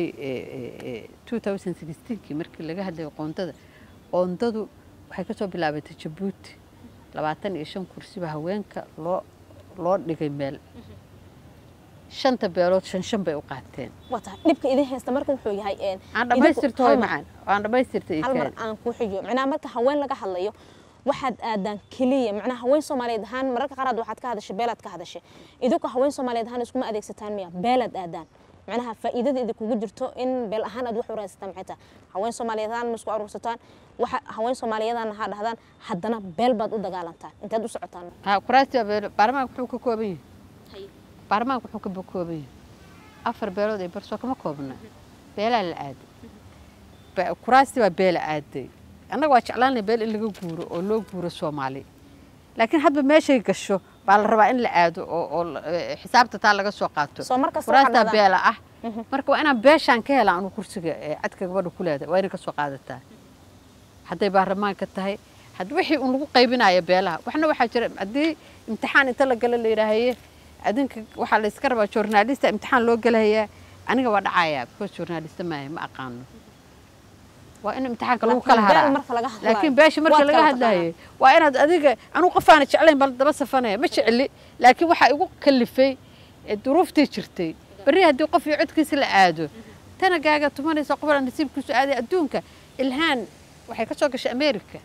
kii markii laga hadlayay qoondada qoondadu waxay ka soo bilaabatay jabuuti labaatan iyo shan kursiba haweenka loo loo dhigay meel shanta beelood shan shan bay u qaateen wata dhibka idin haysta marka wuxuu yahay aan dhammaystirto way macaan aan dhammaystirtay hal mar aan ku xiyo macnaha marka haween laga hadlayo waxaad aadaan keliya macnaha haween soomaaliyeed ahaan mararka qaaraad waxaad ka hadashay beelaad ka hadashay idinku haween soomaaliyeed ahaan iskuma adeegsataan miya beelaad aadaan macnaha faa'iidada idinkugu jirto in beel ahaan aad wax u raadsataan maxay tahay haween soomaaliyeed ahaan ma isku aruursataan waxa haween soomaaliyeedaan ha dhahdaan haddana beel baad u dagaalantaan inteed u socotaan kuraasti baarlamaanka wuxuu ka kooban yahay baarlamaanka wuxuu ka kooban yahay afar beelood ay barsoo kama koobna beelaa la aaday kuraasti baa beela aaday annaga waa jeclaanay beel in laga guuro oo loo guuro soomaali laakiin hadba meeshay gasho baa la rabaa in la aado oo xisaabta taa laga soo qaato kuraastaa beela ah marka waa inaan beeshaan ka helaa anu kursiga cadka gabadha ku leedahay waa inay ka soo qaadataa hadday baarlamaanka tahay had wixii un lagu qaybinayo beelaha waxna waxaa jira haddii imtixaan inta la gala la yidhaahaye adinka waxaa la iska rabaa journalista imtixaan loo gelahayaa aniga waa dhacayaa because journalista maahay ma aqaano waa in imtixaanka lagu kala haraa laakiin beesha marka laga hadlayo waa inaad adiga anuu qofaana jeclayn bal daba safanaya ma jecli laakiin waxaa igu kalifay duruuftii jirtay berri haddii qof iyo codkiisa la aado tanagaaga tumanaysa qofla nasiibkiisu aaday adduunka ilhaan waxay ka soo gashay america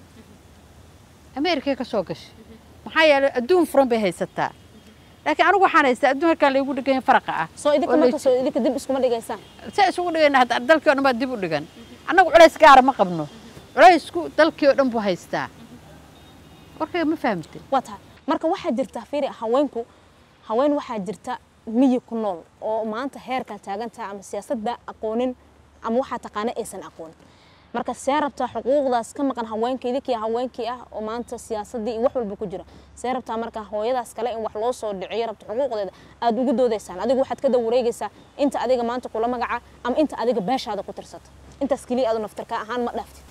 americay ka soo gashay maxaa yeelay adduun furan bay haysataa laakiin anigu waxaan haystaa adduun halkaan laygu dhigan yahay faraqa ah soo idinka marka soo idinka dib iskuma dhigaysaan saa isugu dhigayna hadda dalkii o dhan baa dib u dhigan annagu culays gaara ma qabno culaysku dalkii oo dhan buu haystaa warkayga ma fahamtay waa tahay marka waxaa jirta fiiri haweenku haween waxaa jirta miyi ku nool oo maanta heerkaa taagan tahay ama siyaasadda aqoonin ama waxaa taqaana aysan aqoonin marka see rabtaa xuquuqdaas ka maqan haweenka idinkii haweenkii ah oo maanta siyaasaddii iyo wax walba ku jira see rabtaa marka hooyadaas kale in wax loo soo dhiciyo rabta xuquuqdeeda aada ugu doodaysaan adigu waxaad ka dawareegaysaa inta adiga maanta kula magaca ama inta adiga beeshaada ku tirsata intaas keliya adu naftarka ahaan ma dhaaftid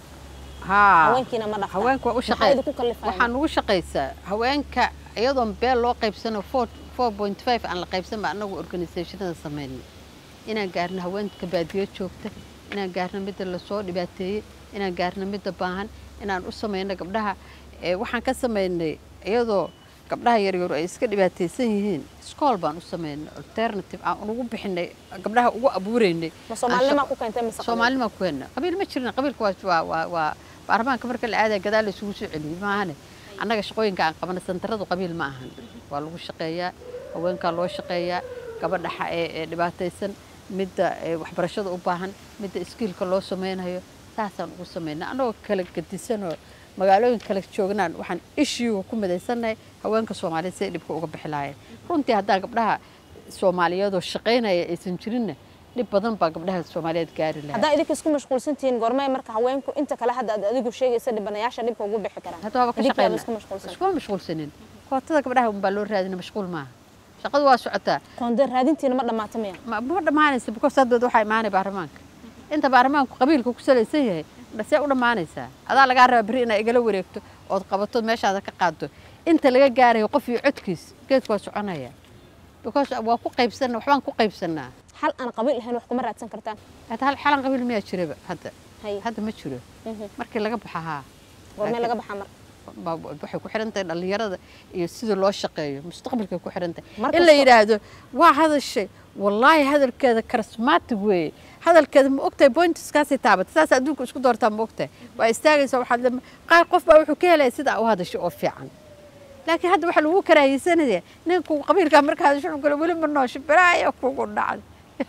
haa haweenkiina ma dhaftaan haweenka waa u maxaa shaqey idinku kallifaya waxaan ugu shaqaysaa haweenka iyadoon beel loo qaybsano four point five aan la qaybsan ba annagu organisationada samaynay inaan gaarno haweenka baadiyo joogta inaan gaarno midda lasoo dhibaateeyey inaan gaarno midda baahan inaan u samayno gabdhaha ee waxaan ka samaynay iyadoo gabdhaha yaryar ay iska dhibaataysan yihiin iskool baan u samaynay alternative aan ugu bixinay gabdhaha ugu abuureynay ma soomaalinimaa ku keentay mise qabiil? soomaalima ku henna qabiil ma jirna qabiilka waa waa waa waa baarlamaanka marka la aadaya gadaal la isugu soo celiyey maahane annaga shaqooyinka aan qabana santaradu qabiil ma ahan waa lagu shaqeeyaa haweenkaa loo shaqeeyaa gabadha xa- ee ee dhibaataysan midda ee waxbarashada u baahan midda iskiilka loo samaynayo saasaan ugu samaynaa annagoo kala gadisanoo magaalooyin kale joognaan waxaan ishiiga ku midaysannahay haweenka soomaaliyeed siday dhibka uga bixi lahaayeen runtii haddaa gabdhaha soomaaliyeedoo shaqaynaya aysan jirinna dhib badan baa gabdhaha soomaaliyeed gaari lahaa haddaa idinka isku mashquulsan tihiin goormay marka haweenku inta kale hadda aad adigu sheegaysa dhibanayaasha dhibka ugu bixi karaan hadda waaba ka idinkaaba shaqeyna isku mashquulsan iskuma mashquulsanin kootada gabdhaha unbaa loo raadina mashquul maaha shaqadu waa socotaa koonde raadintiina ma dhammaata miya ma ma dhammaanaysa because haddeed waxaa imaanay baarlamaanka inta baarlamaanku qabiilka ku salaysan yahay see u dhammaanaysaa adaa lagaa rabaa berri inaad igala wareegto ood qabato meeshaada ka qaaddo inta laga gaarayo qof iyo codkiis geedku waa soconaya because waa ku qaybsanna waxbaan ku qaybsannaa hal aan qabiil ahayn wax kuma raadsan kartaan hadda hal xalan qabiil miyaa jiraba hadda hay hadda ma jiro Mhm. markii laga baxa haa goormay laga baxaa marka baa- waxay ku xiran tahay dhallinyarada iyo sida loo shaqeeyo mustaqbalkay ku xiran tahay Mar in la kastoo- yidhaahdo waa hadashay wallaahi hadalkeeda charismatic weeye hadalkeeda ma ogtahay pointiskaasay taabata saas adduunka isku doortaa ma ogtahay waa istaagaysa waxaad le qaar qof baa wuxuu ka helaya sidaa u hadashay oo fiican laakiin hadda waxaa lagu karaahiysanaya ninku qabiilkaa marka hadasho wuxuu kale weli ma noosho balaaya kugu dhacday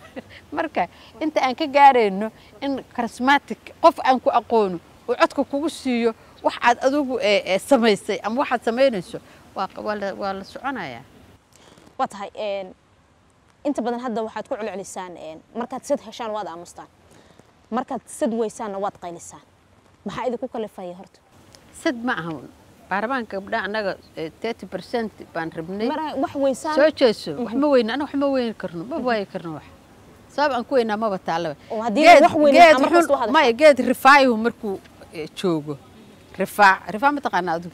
marka inta aan ka gaarayno in charismatic qof aan ku aqoono uu codka kugu siiyo wax aad adigu ee- ee samaysay ama waxaad samaynayso waa q- waa la- waa la soconayaa waa tahay een, inta badan hadda waxaad ku celcelisaan een, markaad sad heshaan waad aamustaan markaad sad weysaanna waad qaylisaan maxaa idinku kalifaya horta sad ma ahan baarlamaanka gabdhaha annaga thirty percent baan rabnay mar wax weysaan soo jeeso wax ma weyna anaga wax ma weyni karno ma waayi karno wax sabab aan ku weynaa maba taalaba oo haddii Geed- wax weyn geed ama xun- kastoo hadashaan. maya geed rifaayuhu markuu eh, joogo rifaac rifaac ma taqaana adigu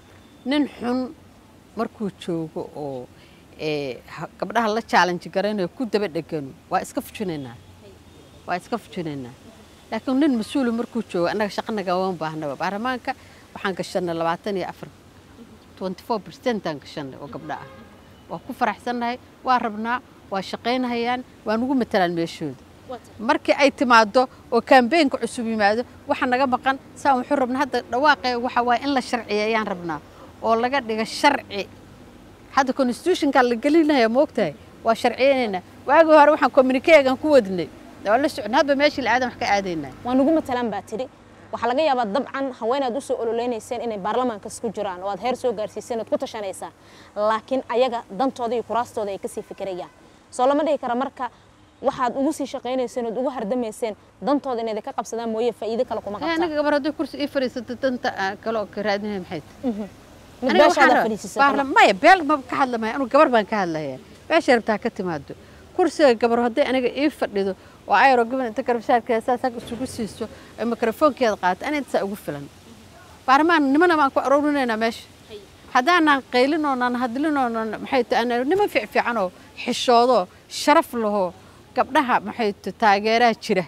nin xun markuu joogo oo eh, ha- gabdhaha la challenge garaynayo ku daba dhegano waa iska fujinaynaa waa iska fujinaynaa laakiin nin mas-uulu markuu joogo annaga shaqanaga waan baahnaba baarlamaanka waxaan gashanay labaatan iyo afar twenty four percentaan gashanay oo gabdha ah waa ku faraxsannahay waa rabnaa waa shaqaynahayaan waa nugu matalaan meeshooda markii ay timaado oo kambeynka cusub yimaado waxa naga maqan saan wuxuu rabnaa hadda dhawaaqee waxa waaye in la sharciya ayaan rabnaa oo laga dhiga sharci hadda constitutionka la gelinaya ma ogtahay waa sharciyeynaynaa waagii hore waxaan communiquegan ku wadnay waa la socon hadba meeshii la aadan wax ka aadaynaa waa nugu matalaan baa tidhi waxaa laga yaabaa dabcan haweenaad usoo ololeynayseen inay baarlamaankas ku jiraan oo aad heer soo gaarsiiseen ood ku tashanaysaan laakiin ayaga dantooda iyo kuraastooda ay kasii fikirayaan soo lama dhihi kara marka waxaad ugu sii shaqaynayseen ood ugu hardamayseen dantooda inay ka qabsadaan mooye faa'iido kale kuma Eh, qabtaan anaga gabar hadday kursi ii fadhiisato danta aan kale oo ka raadinaya maxay tahay mid Aniga beeshaada waxaan fadhiisisay baarla- maya beel ma ka hadlamaya anu gabar baan ka hadlaya meesha rabtaa ka timaado kursiga gabar hadday aniga ii fadhido oo ayro gaban inta garabsaarkeeda saas hag isugu siiso ay mikrofoonkeeda qaato ana intasaa ugu filan baarlamaan nimana baan ku aroorinaynaa meesha haddaanaan qaylin oonaan hadlin oonaan maxay tahay ana niman fiicfiican oo xishoodo sharaf laho gabdhaha maxay tahay taageeraha jira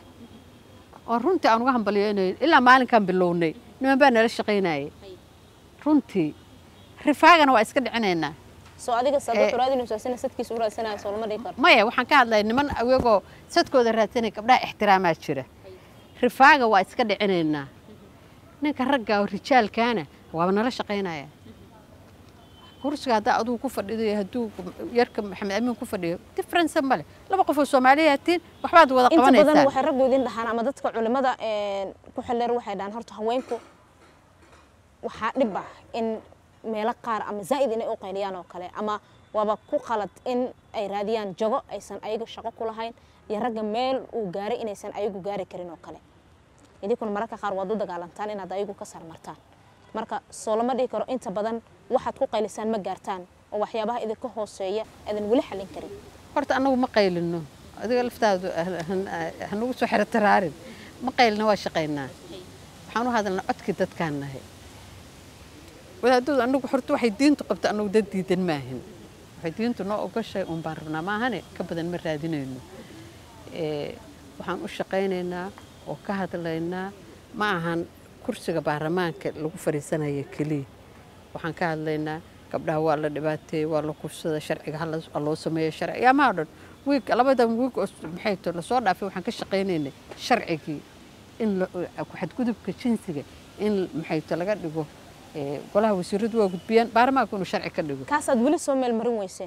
oo runtii aan uga hambalyeynay ilaa maalinkaan bilownay niman baa nala shaqaynayay runtii rifaagana waa iska dhicinaynaa soo adiga sababta raadinayso sina sadkiisa u raadsanayo soo lama dhigi karo maya waxaan ka hadlaya niman iyagoo sadkooda raadsanaya gabdhaha ixtiraamaa jira rifaaga waa iska dhicinaynaa ninka ragga oo rijaalkaana waaba nala shaqaynaya kursiga haddaa adugu ku fadhido iyo hadduu yarka maxamed amiin ku fadhiyo difference male laba qof oo soomaaliya tiin waxbaad wada inta badan qabanaysaan waxay raggu idin dhahaan ama dadka culimada ku xildheer waxay dhahaan horta haweenku waxaa dhib ah in meelo qaar ama zaa'id inay u qayliyaan oo kale ama waaba ku qalad in ay raadiyaan jago aysan ayaga shaqo ku lahayn iyo ragga meel uu gaaray inaysan ayagu gaari karin oo kale idinkuna mararka qaar waad u dagaalantaan inaad ayagu ka sarmartaan marka soo lama dhihi karo inta badan waxaad ku qaylisaan ma gaartaan oo waxyaabaha idinka hooseeya aadan weli xallin karin horta annagu ma qaylino adiga laftaadu hanugu soo xero taraarin ma qaylino waa shaqaynaa waxaan u hadalnaa codkii dadkaan nahay wadaadadu annagu horta waxay diintu qabta annagu dad diidan maahin waxay diintu noo ogashay uun baan rabnaa maahane ka badan ma raadinayno waxaan u shaqaynaynaa oo ka hadlaynaa ma ahan kursiga baarlamaanka lagu fadhiisanaya keliya waxaan ka hadlaynaa gabdhaha waa la dhibaateeyey waa la kursada sharciga ha loo sameeyo sharci yaamaa dhan wiig labadan wiig oo maxay to lasoo dhaafay waxaan ka shaqaynaynay sharcigii in xadgudubka jinsiga in maxay to laga dhigo golaha wasiiradu waa gudbiyaan baarlamaanku inuu sharci ka dhigo kaasaad weli soo meelmarin weyseen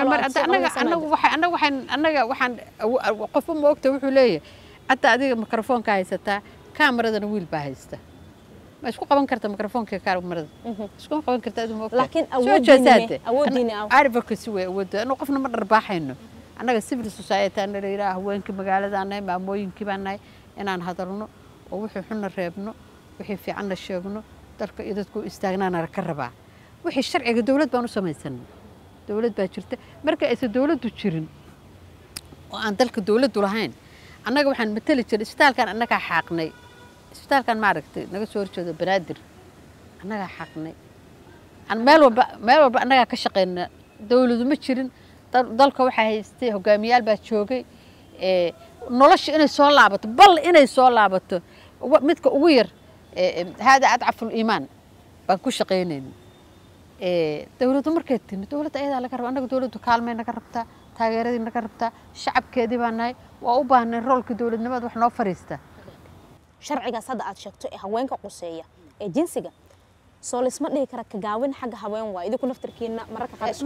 anaga waxaan qofba ma ogta wuxuu leeyahay hadda adiga mikrofoonka haysataa kamaradana wiil baa haysta ma isku qaban karta mikrofoonka kaamarada iskuma qaban karta adu ma laakiin awoodiini awoodiini advocacy way awoodda anu qofna ma dharbaaxayno annaga civil society ana la yidhaha haweenkii magaaladaan nahay maamooyinkii baan nahay inaan hadalno oo wixii xunna reebno wixii fiicanna sheegno dalka iyo dadku istaagnaana ka rabaa wixii sharciga dowlad baan u samaysanay dowlad baa jirta marka aysan dowladdu jirin oo aan dalka dowladdu lahayn annaga waxaan mateli jiray isbitaalkan annagaa xaaqnay isbitaalkan maaragtay naga soo horjeedo banaadir annagaa xaaqnay meel walba meel walba annagaa ka shaqayna dowladu ma jirin dalka waxaa haystay hogaamiyaal baa joogay nolosha inay soo laabato bal inay soo laabato midka ugu yar haada adcaful iimaan baan ku shaqaynayna dowladdu markay timi dowladda ayadaa laga raba annaga dowladdu kaalmay naga rabtaa taageeradii naga rabtaa shacabkeedii baa nahay waa u baahnay roolka dowladnimada wax noo fariista sharcigaas hadda aad sheegto ee haweenka quseeya ee jinsiga soo laysma dhihi kara ka gaawin xagga haween waa idinku naftarkiina mararka qaar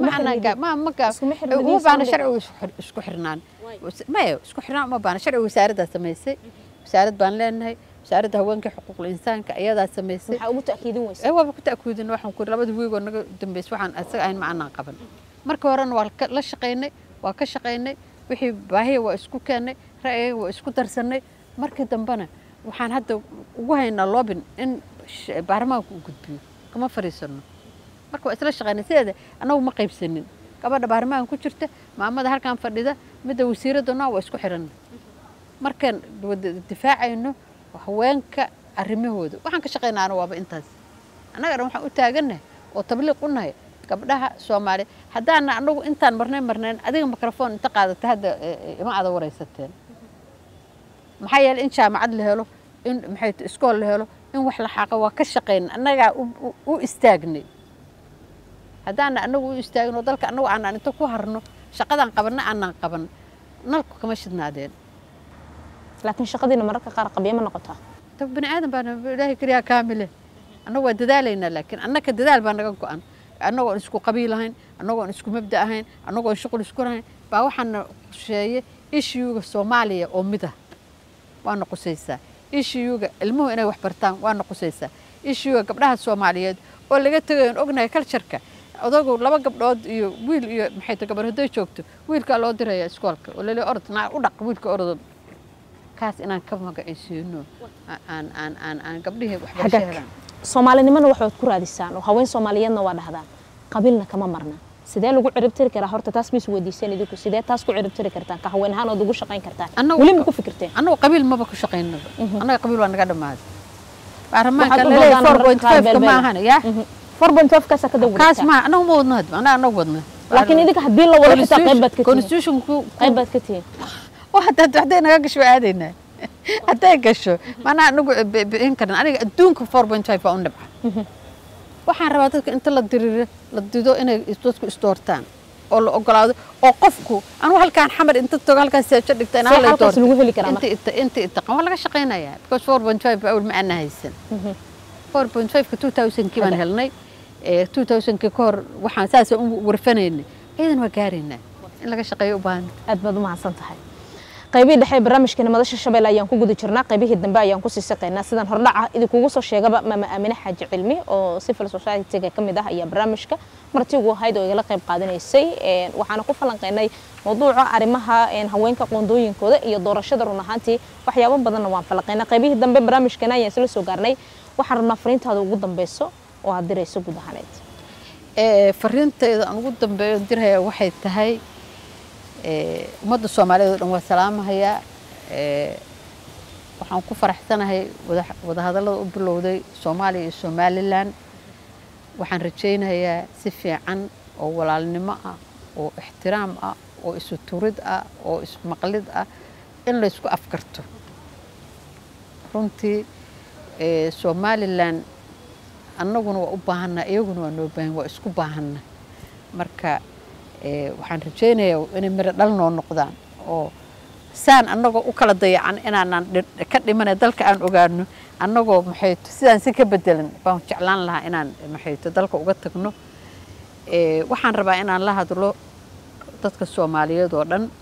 uma baahna sharcigu isku xirnaan maya isku xirnaan uma baahna sharciga wasaaraddaa samaysay wasaarad baan leenahay wasaaradda haweenka xuquuqul insaanka ayadaa samaysay maxaa ugu ta'kiidin weysa ee waaba ku ta'kiidin waxaan ku labada wiigoo naga dambeysay waxaan asaga ahayn ma anaan qaban marka horena waa la shaqaynay waa ka shaqaynay wixii baahiya waa isku keennay ra'yiga waa isku darsannay markii dambena waxaan hadda ugu haynaa loobin in baarlamaanku u gudbiyo kama fariisano marka waa isla shaqaynay sideeda annagu ma qaybsanin gabadha baarlamaanka ku jirta maamada halkan fadhida midda wasiiraddana waa isku xiran markaan difaacayno haweenka arrimahooda waxaan ka shaqaynaana waaba intaas annagana waxaan u taagannahay oo tabliiq u nahay gabdhaha soomaaliya haddaana anagu intaan marnay marnayn adiga microfoon inta qaadata hadda ima ada waraysateen maxaa yeeley in jaamacad la helo in maxay iskool la helo in wax la xaaqo waa ka shaqayn annagaa u istaagnay haddaana anagu u istaagno dalka annagu aanaan inta ku harno shaqadaan qabanna aanaan qaban nalku kama shidnaadeen laakiin shaqadiina mararka qaar qabya ma noqotaa dab bani aadan baan ilaahay keliyaa kaamile annagu waa dadaalaynaa laakiin annaka dadaal baa naga go-an annagoon isku qabiil ahayn annagoon isku mabda ahayn annagoon shuqul isku lahayn baa waxaana qusheeye ishiyuga soomaaliya oo mid ah waana qusaysaa ishiyuga ilmuhu inay wax bartaan waana qusaysaa ishiyuga gabdhaha soomaaliyeed oo laga tegayon ognahay kaljarka odagu laba gabdhood iyo wiil iyo maxay ta gabar hadday joogto wiilkaa loo diraya iskoolka oo lali orod naa u dhaq wiilka orodo kaas inaan ka magacaysiino aan aan aan aan gabdhihii waxbarasho helaan soomaalinimana waxaad ku raadisaan oo haween soomaaliyeedna waa dhahdaan qabiilna kama marna sidee lagu ciribtiri karaa horta taas mis weydiiseen idinku sidee taas ku ciribtiri kartaan ka haween ahaan ood ugu shaqayn kartaan weli ma ku fikirteen annagu qabiil maba ku shaqaynaba annaga qabiil waa naga dhammaaday baarlamaanka laleeyahay four point five ka ma ahana yaa four point five kaasa ka dawrata kaas ma annagu ma wadno hadba annaga annagu wadna laakiin idinka haddii la wado xitaa qayb baad ka tihiin constitutionku qayb baad ka tihiin oo hadda hadday naga gasho waa aadaynaa hadday gasho maanaa anagu bi'in karin aniga adduunka four point five baa u nabca waxaan rabaa dadka inta la diriro la dido inay dadku isdoortaan oo la ogolaado oo qofku anu halkaan xamar inta tago halkaan seejo dhigta in See hala halkaas lagu heli karaa inta ita inta itaqan waa laga shaqaynayaa because four point five awal ma aana haysan four point five ka two thousandkii baan Hadda. helnay ee two thousandkii ka hor waxaan saasa u warfanaynay ayadan waa gaaraynaa in laga shaqeeyo u baahan aad baad u mahadsan tahay qaybihii dhexe ee barnaamijkeena madasha shabeelle ayaan ku guda jirnaa qaybihii dambe ayaan kusii saqaynaa sidaan hordhaca idinkugu soo sheegaba maama aamine xaaji cilmi oo civil society-ga ka mid ah ayaa barnaamijka martigu ahayd oo igala qayb qaadanaysay Een, waxaana ku falanqeynay mawduuca arrimaha een, haweenka qoondooyinkooda iyo doorashada run ahaantii waxyaabo badanna waan falanqeynay qaybihii dambe barnaamijkeena ayaan isla soo gaarnay waxaan rabnaa fariintaada ugu dambeyso oo aad dirayso guud ahaaneed ee fariintayda aan ugu dambeeyo dirhaya waxay tahay ee ummadda soomaaliyeed oo dhan waa salaamahayaa ee waxaan ku faraxsanahay wada wadahadallada u bilowday soomaaliya iyo somalilan waxaan rajaynayaa si fiican oo walaalnimo ah oo ixtiraam ah oo isu turid ah oo ismaqlid ah in laysku afkarto runtii ee somalilan annaguna waa u baahanna iyaguna waa noo baahan waa isku baahanna marka ee waxaan rajaynayaa inay miro dhal noo noqdaan oo saan annagoo u kala dayacan inaanan dhi- ka dhimanay dalka aan ogaano annagoo maxayto sidaan si ka bedelan baan jeclaan lahaa inaan maxayto dalka uga tagno ee waxaan rabaa inaan la hadlo dadka soomaaliyeed oo dhan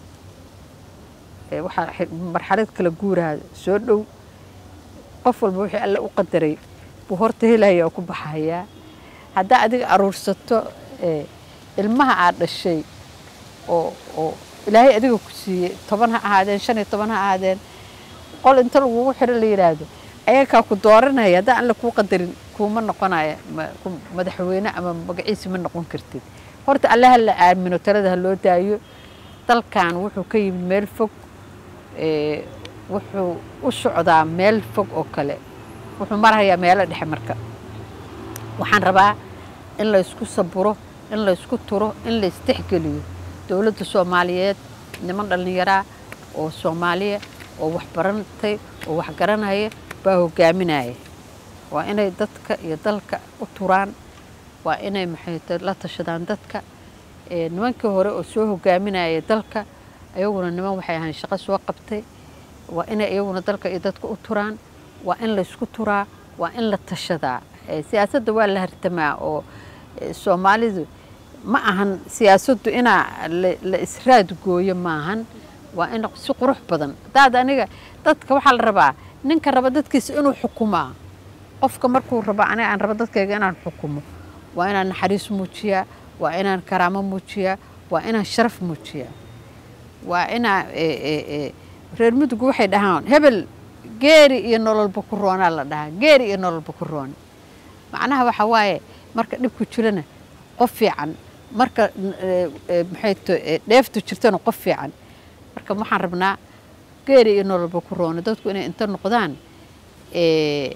ee waxaa xi- marxalad kala guuraha soo dhow qof walba wixii alle u qadaray buu horta helaya oo ku baxayaa haddaa adiga aruursato ee ilmaha aad dhashay oo oo ilaahay adiga ku siiyey toban ha ahaadeen shan iyo toban ha ahaadeen qol inta lagugu xiro la yidhaahdo ayagaa ku dooranaya haddaan alle kuu qadarin kuuma noqonaya ma- ku- madaxweyne ama magaciisi ma noqon kartid horta alle ha la aamino talada ha loo daayo dalkan wuxuu ka yimid meel fog ee wuxuu u socdaa meel fog oo kale wuxuu marayaa meelo dhexe marka waxaan rabaa in la isku saburo in la isku turo in la isdexgeliyo dowladda soomaaliyeed niman dhallinyaraa oo soomaaliya oo wax barantay oo wax garanaya baa hogaaminaya waa inay dadka iyo dalka u turaan waa inay maxayta la tashadaan dadka ee nimankii hore oo soo hogaaminaya dalka ayaguna niman waxay ahayn shaqo soo qabtay waa inay iyaguna dalka iyo dadka u turaan waa in la isku turaa waa in la tashadaa ee siyaasadda waa la hartamaa oo ee, soomaalidu ma ahan siyaasaddu inaa la- la israad gooyo maahan waa in si qurux badan hadaad aniga dadka waxaa la rabaa ninka raba dadkiisa inuu xukumaa qofka markuu rabo aniga aan rabo dadkayga inaan xukumo waa inaan naxariis muujiyaa waa inaan karaamo muujiyaa waa inaan sharaf muujiyaa waa inaa ee, ee, ee, reer mudug waxay dhahaan hebel geeri iyo nololba ku roonaa la dhahaa geeri iyo nololba ku roon macnaha waxa waaye marka dhibku jirana qof fiican marka ee, ee, maxay to ee, dheeftu jirtana qof fiican marka waxaan rabnaa geeri iyo nololba ku roona dadku inay inta noqdaan ee,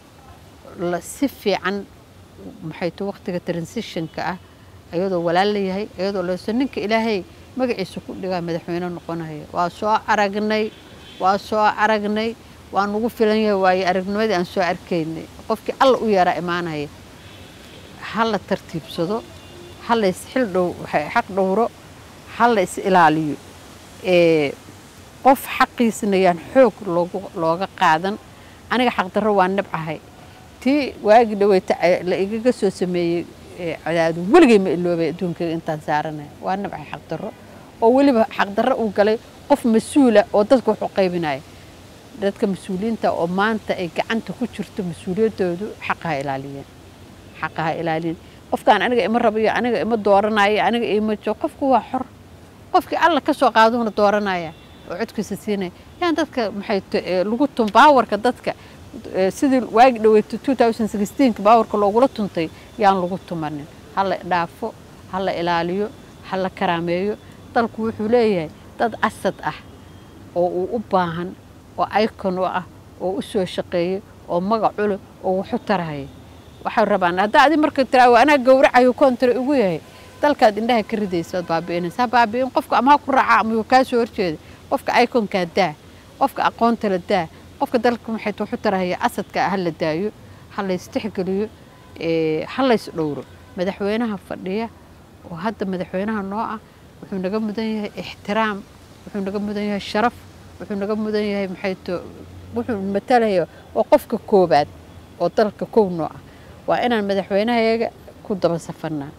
la si fiican maxay to waqtiga transitionka ah ayadoo walaal layahay ayadoo leeso ninka ilaahay magaciisa ku dhigaa madaxweyne noqonaya waa soo aragnay waa soo aragnay waa nagu filan yahay waayo aragnimadii aan soo arkaynay qofkii alla u yaraa imaanaya ha la tartiibsado ha la isxil dhow xaq dhowro ha la is ilaaliyo ee qof xaqiisna yaan xoog loogu looga qaadan aniga xaqdarro waa nabcahay tii waagi dhaweyta la igaga soo sameeyey ee cadaadu weligay ma iloobay adduunkayga intaan saaranaya waa nabcay xaqdarro oo weliba xaqdarro uu galay qof mas-uula oo dadka wax u qaybinaya dadka mas-uuliyiinta oo maanta ay gacanta ku jirto mas-uuliyaddoodu xaqaha ilaaliyeen xaqaha ilaaliyen qofkaan aniga ima rabo iyo aniga ima dooranayo aniga ima jo qofku waa xor qofkii alla ka soo qaaduuna dooranaya oo codkiisa siinaya yaan dadka maxay t- ee, lagu tun baawarka dadka ee, sidii waagi dhaweyta 2016 baawarka loogula tuntay yaan lagu tumanin ha la dhaafo ha la ilaaliyo ha la karaameeyo dalku wuxuu leeyahay dad asad ah oo uu u baahan oo icon u ah oo u soo shaqeeyay oo magac u leh oo waxu tarahaya waxay rabaan haddaa adi marka tiraa anaa gowracayo kontra ugu yahay dalkaad indhaha ka ridaysa ood baabi'inaysa ha baabi'in qofka ama ha ku raaca ama yuu kaa soo horjeeda qofka iconkaa daa qofka aqoontala daa qofka dalka maxay waxu tarahaya asadka ha la daayo ha la istixgeliyo ha lays dhowro madaxweynaha fadhiya oo hadda madaxweynaha noo ah wuxuu naga mudan yahay ixtiraam wuxuu naga mudan yahay sharaf wuxuu naga mudan yahay maxayto wuxuu matalaya oo qofka koobaad oo dalka kow noo ah waa inaan madaxweynahayaga ku daba safarnaa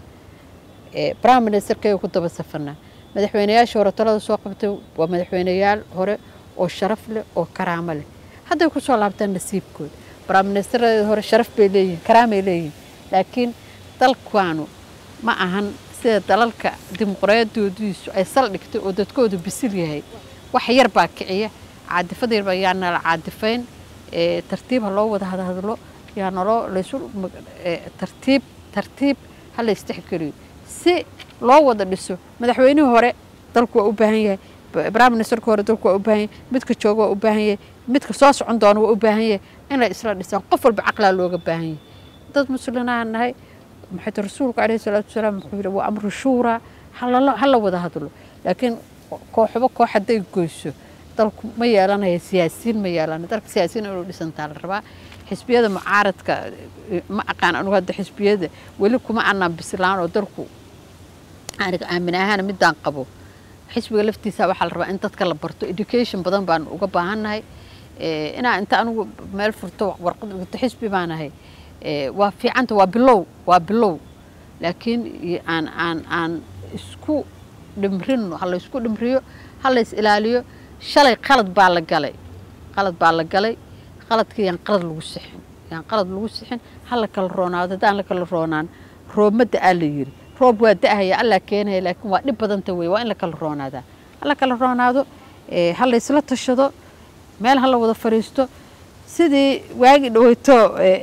prime ministerkayga ku daba safarnaa madaxweynayaasha hore talada soo qabtay waa madaxweyneyaal hore oo sharaf leh oo karaamo leh hadday kusoo laabtaan nasiibkooda prime ministerada hore sharaf bay leeyihin karaamay leeyihin laakiin dalkaanu ma ahan sida dalalka dimuqraadiyadoodiisu ay saldhigtay oo dadkoodu bisil yahay wax yar baa kiciya caadifada yar baa yaa nala caadifayn tartiib ha loo wada hadhadlo yaa naloo laysu tartiib tartiib ha la istixgeliyo si loo wada dhiso madaxweynihii hore dalku waa u baahan yahay prime ministerka hore dalku waa u baahan yahay midka jooga waa u baahan yahay midka soo socon doona waa u baahan yahay in la isla dhisaan qof walba caqlaa looga baahan yahay dad muslinaha nahay maxay ta rasuulku calayhi salaatu wasalaam wuxuu yidhi waa amru shuuraa halala ha la wada hadlo laakiin kooxba koox hadday goyso dalku ma yeelanaya siyaasiyiin ma yeelanayo dalka siyaasiyiin inuu dhisantaa la rabaa xisbiyada mucaaradka ma aqaan anugu hadda xisbiyada weli kuma anaan bislaan oo dalku aniga aamin ahaan midaan qabo xisbiga laftiisa waxaa la rabaa in dadka la barto education badan baan uga baahannahay inaa inta anigu meel furto warqad dhigto xisbi baan ahay waa fiicanta waa bilow waa bilow laakiin aan aan aan isku dhimrino ha la isku dhimriyo ha la is ilaaliyo shalay qalad baa la galay qalad baa la galay qaladkii yaan qalad lagu sixin yaan qalad lagu sixin ha la kala roonaado haddaan la kala roonaan roobmadda aa la yiri roob waa da'haya allaa keenaya laakiin waa dhib badanta wey waa in la kala roonaadaa ha la kala roonaado ha la isla tashado meel ha la wada fadhiisto sidii waagi dhaweyto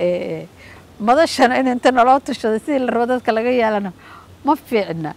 madashana in inta naloo tashado sidii la rabo dadka laga yeelana ma fiicna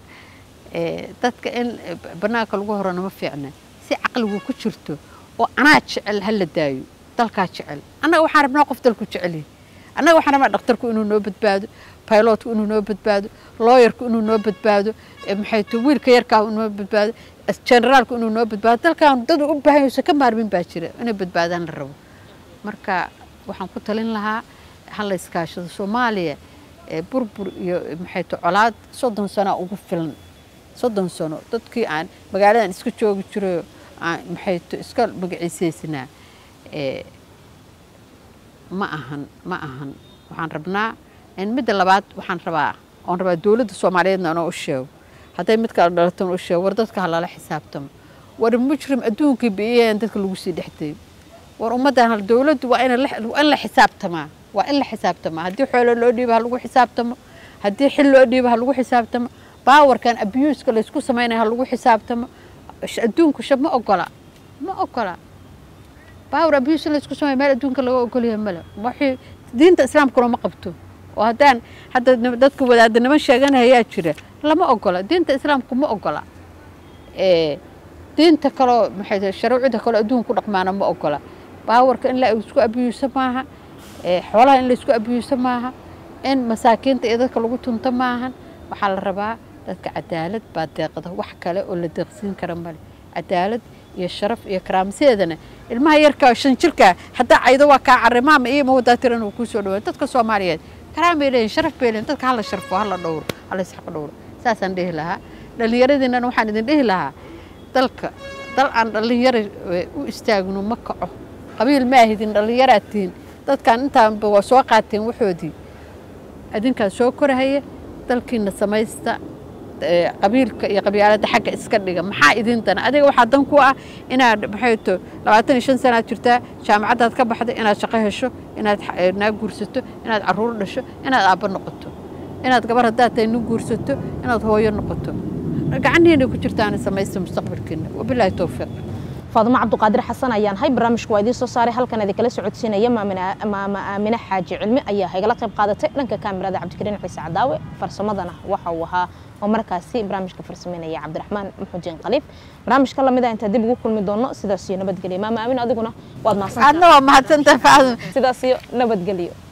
dadka in banaanka lagu horana ma fiicna si caqligu ku jirto oo anaa jecel ha la daayo dalkaa jecel annaga waxaan rabnaa qof dalku jecelyahy annaga waxaan rabnaa dhakhtarku inuu noo badbaado pilotku inuu noo badbaado looyarku inuu noo badbaado maxay to wiilka yarkaa inoo badbaado generaalku inuu noo badbaado dalkan dad u baahan yahayso ka maarmin baa jira inay badbaadaan la rabo marka waxaan ku talin lahaa ha la iskaashado soomaaliya burbur iyo maxay to colaad soddon sano ugu filan soddon sano dadkii aan magaaladan iska joogi jirayo aan maxay to iska magaciisaysnaa ma ahan ma ahan waxaan rabnaa midda labaad waxaan rabaa oon rabaa dowladda soomaaliyeedna inoo u sheego hadday mid kala dhalatona u sheego war dadka ha lala xisaabtamo war mujrim adduunkii biiyeen dadka lagu sii dhexdayo war ummaddan dowladdu waa in la xisaabtamaa waa in la xisaabtamaa haddii xoolo loo dhiiba ha lagu xisaabtamo haddii xil loo dhiiba ha lagu xisaabtamo baawarkan abuuska laysku samaynaya ha lagu xisaabtamo adduunku shab ma ogola ma ogola baawar abuse in laysku samaya meel adduunka laga ogolyahay male waxay diinta islaamkuna ma qabto oo haddaan hadda dadka wadaadaniman sheeganayaa jira lama ogola diinta islaamku ma ogola diinta kaloo maxay sharuucida kaloo adduunka ku dhaqmaana ma ogola baawarka in la isku abiyuuso maaha xoolaha in la isku abiyuuso maaha in masaakiinta iyo dadka lagu tunto maahan waxaa la rabaa dadka cadaalad baa deeqda wax kale oo la deeqsiin kara male cadaalad iyo sharaf iyo karaamsideedana ilmaha yarka shan jirka haddaa caydo waa kaa carimaama iyo ma wadaa tiran uu kuu soo dhawaay dadka soomaaliyeed karaam bay leeyihin sharaf bay leeyihin dadka hala sharfo hala dhowro hala isxaq dhowro saasaan dhihi lahaa dhallinyaradiinana waxaan idin dhihi lahaa dalka dal aan dhallinyara u istaagno ma kaco qabiil ma ahidin dhallinyaraad tihiin dadkan intaanba waa soo qaateen waxoodii adinkaa soo korahaya dalkiina samaysta qabiilka iyo qabyaaladda xagga iska dhiga maxaa idin dana adiga waxaa dan ku ah inaad maxay to labaatan iyo shan sanaad jirtaa jaamacaddaad ka baxday inaad shaqo hesho inaad naag guursato inaad caruur dhasho inaad aabbo noqoto inaad gabar haddaad tahay nin guursato inaad hooyo noqoto gacanhiina ku jirtaan samaysta mustaqbalkiina wabilaahi towfiiq faadimo cabduqaadir xasan ayaan hay barnaamijku waa idiin soo saaray halkan idinkala socodsiinaya maama aamine xaaji cilmi ayaa igala qayb qaadatay dhanka kaamirada cabdikariin ciise cadaawe farsamadana waxa uu ahaa oo markaasi barnaamijka farsameynaya cabdiraxmaan maxuudiin khaliif barnaamijka lamid ah intaa dib ugu kulmi doono sidaas iyo nabadgelyo maama aamin adiguna waad adna waa mahadsantahay sidaas iyo nabadgelyo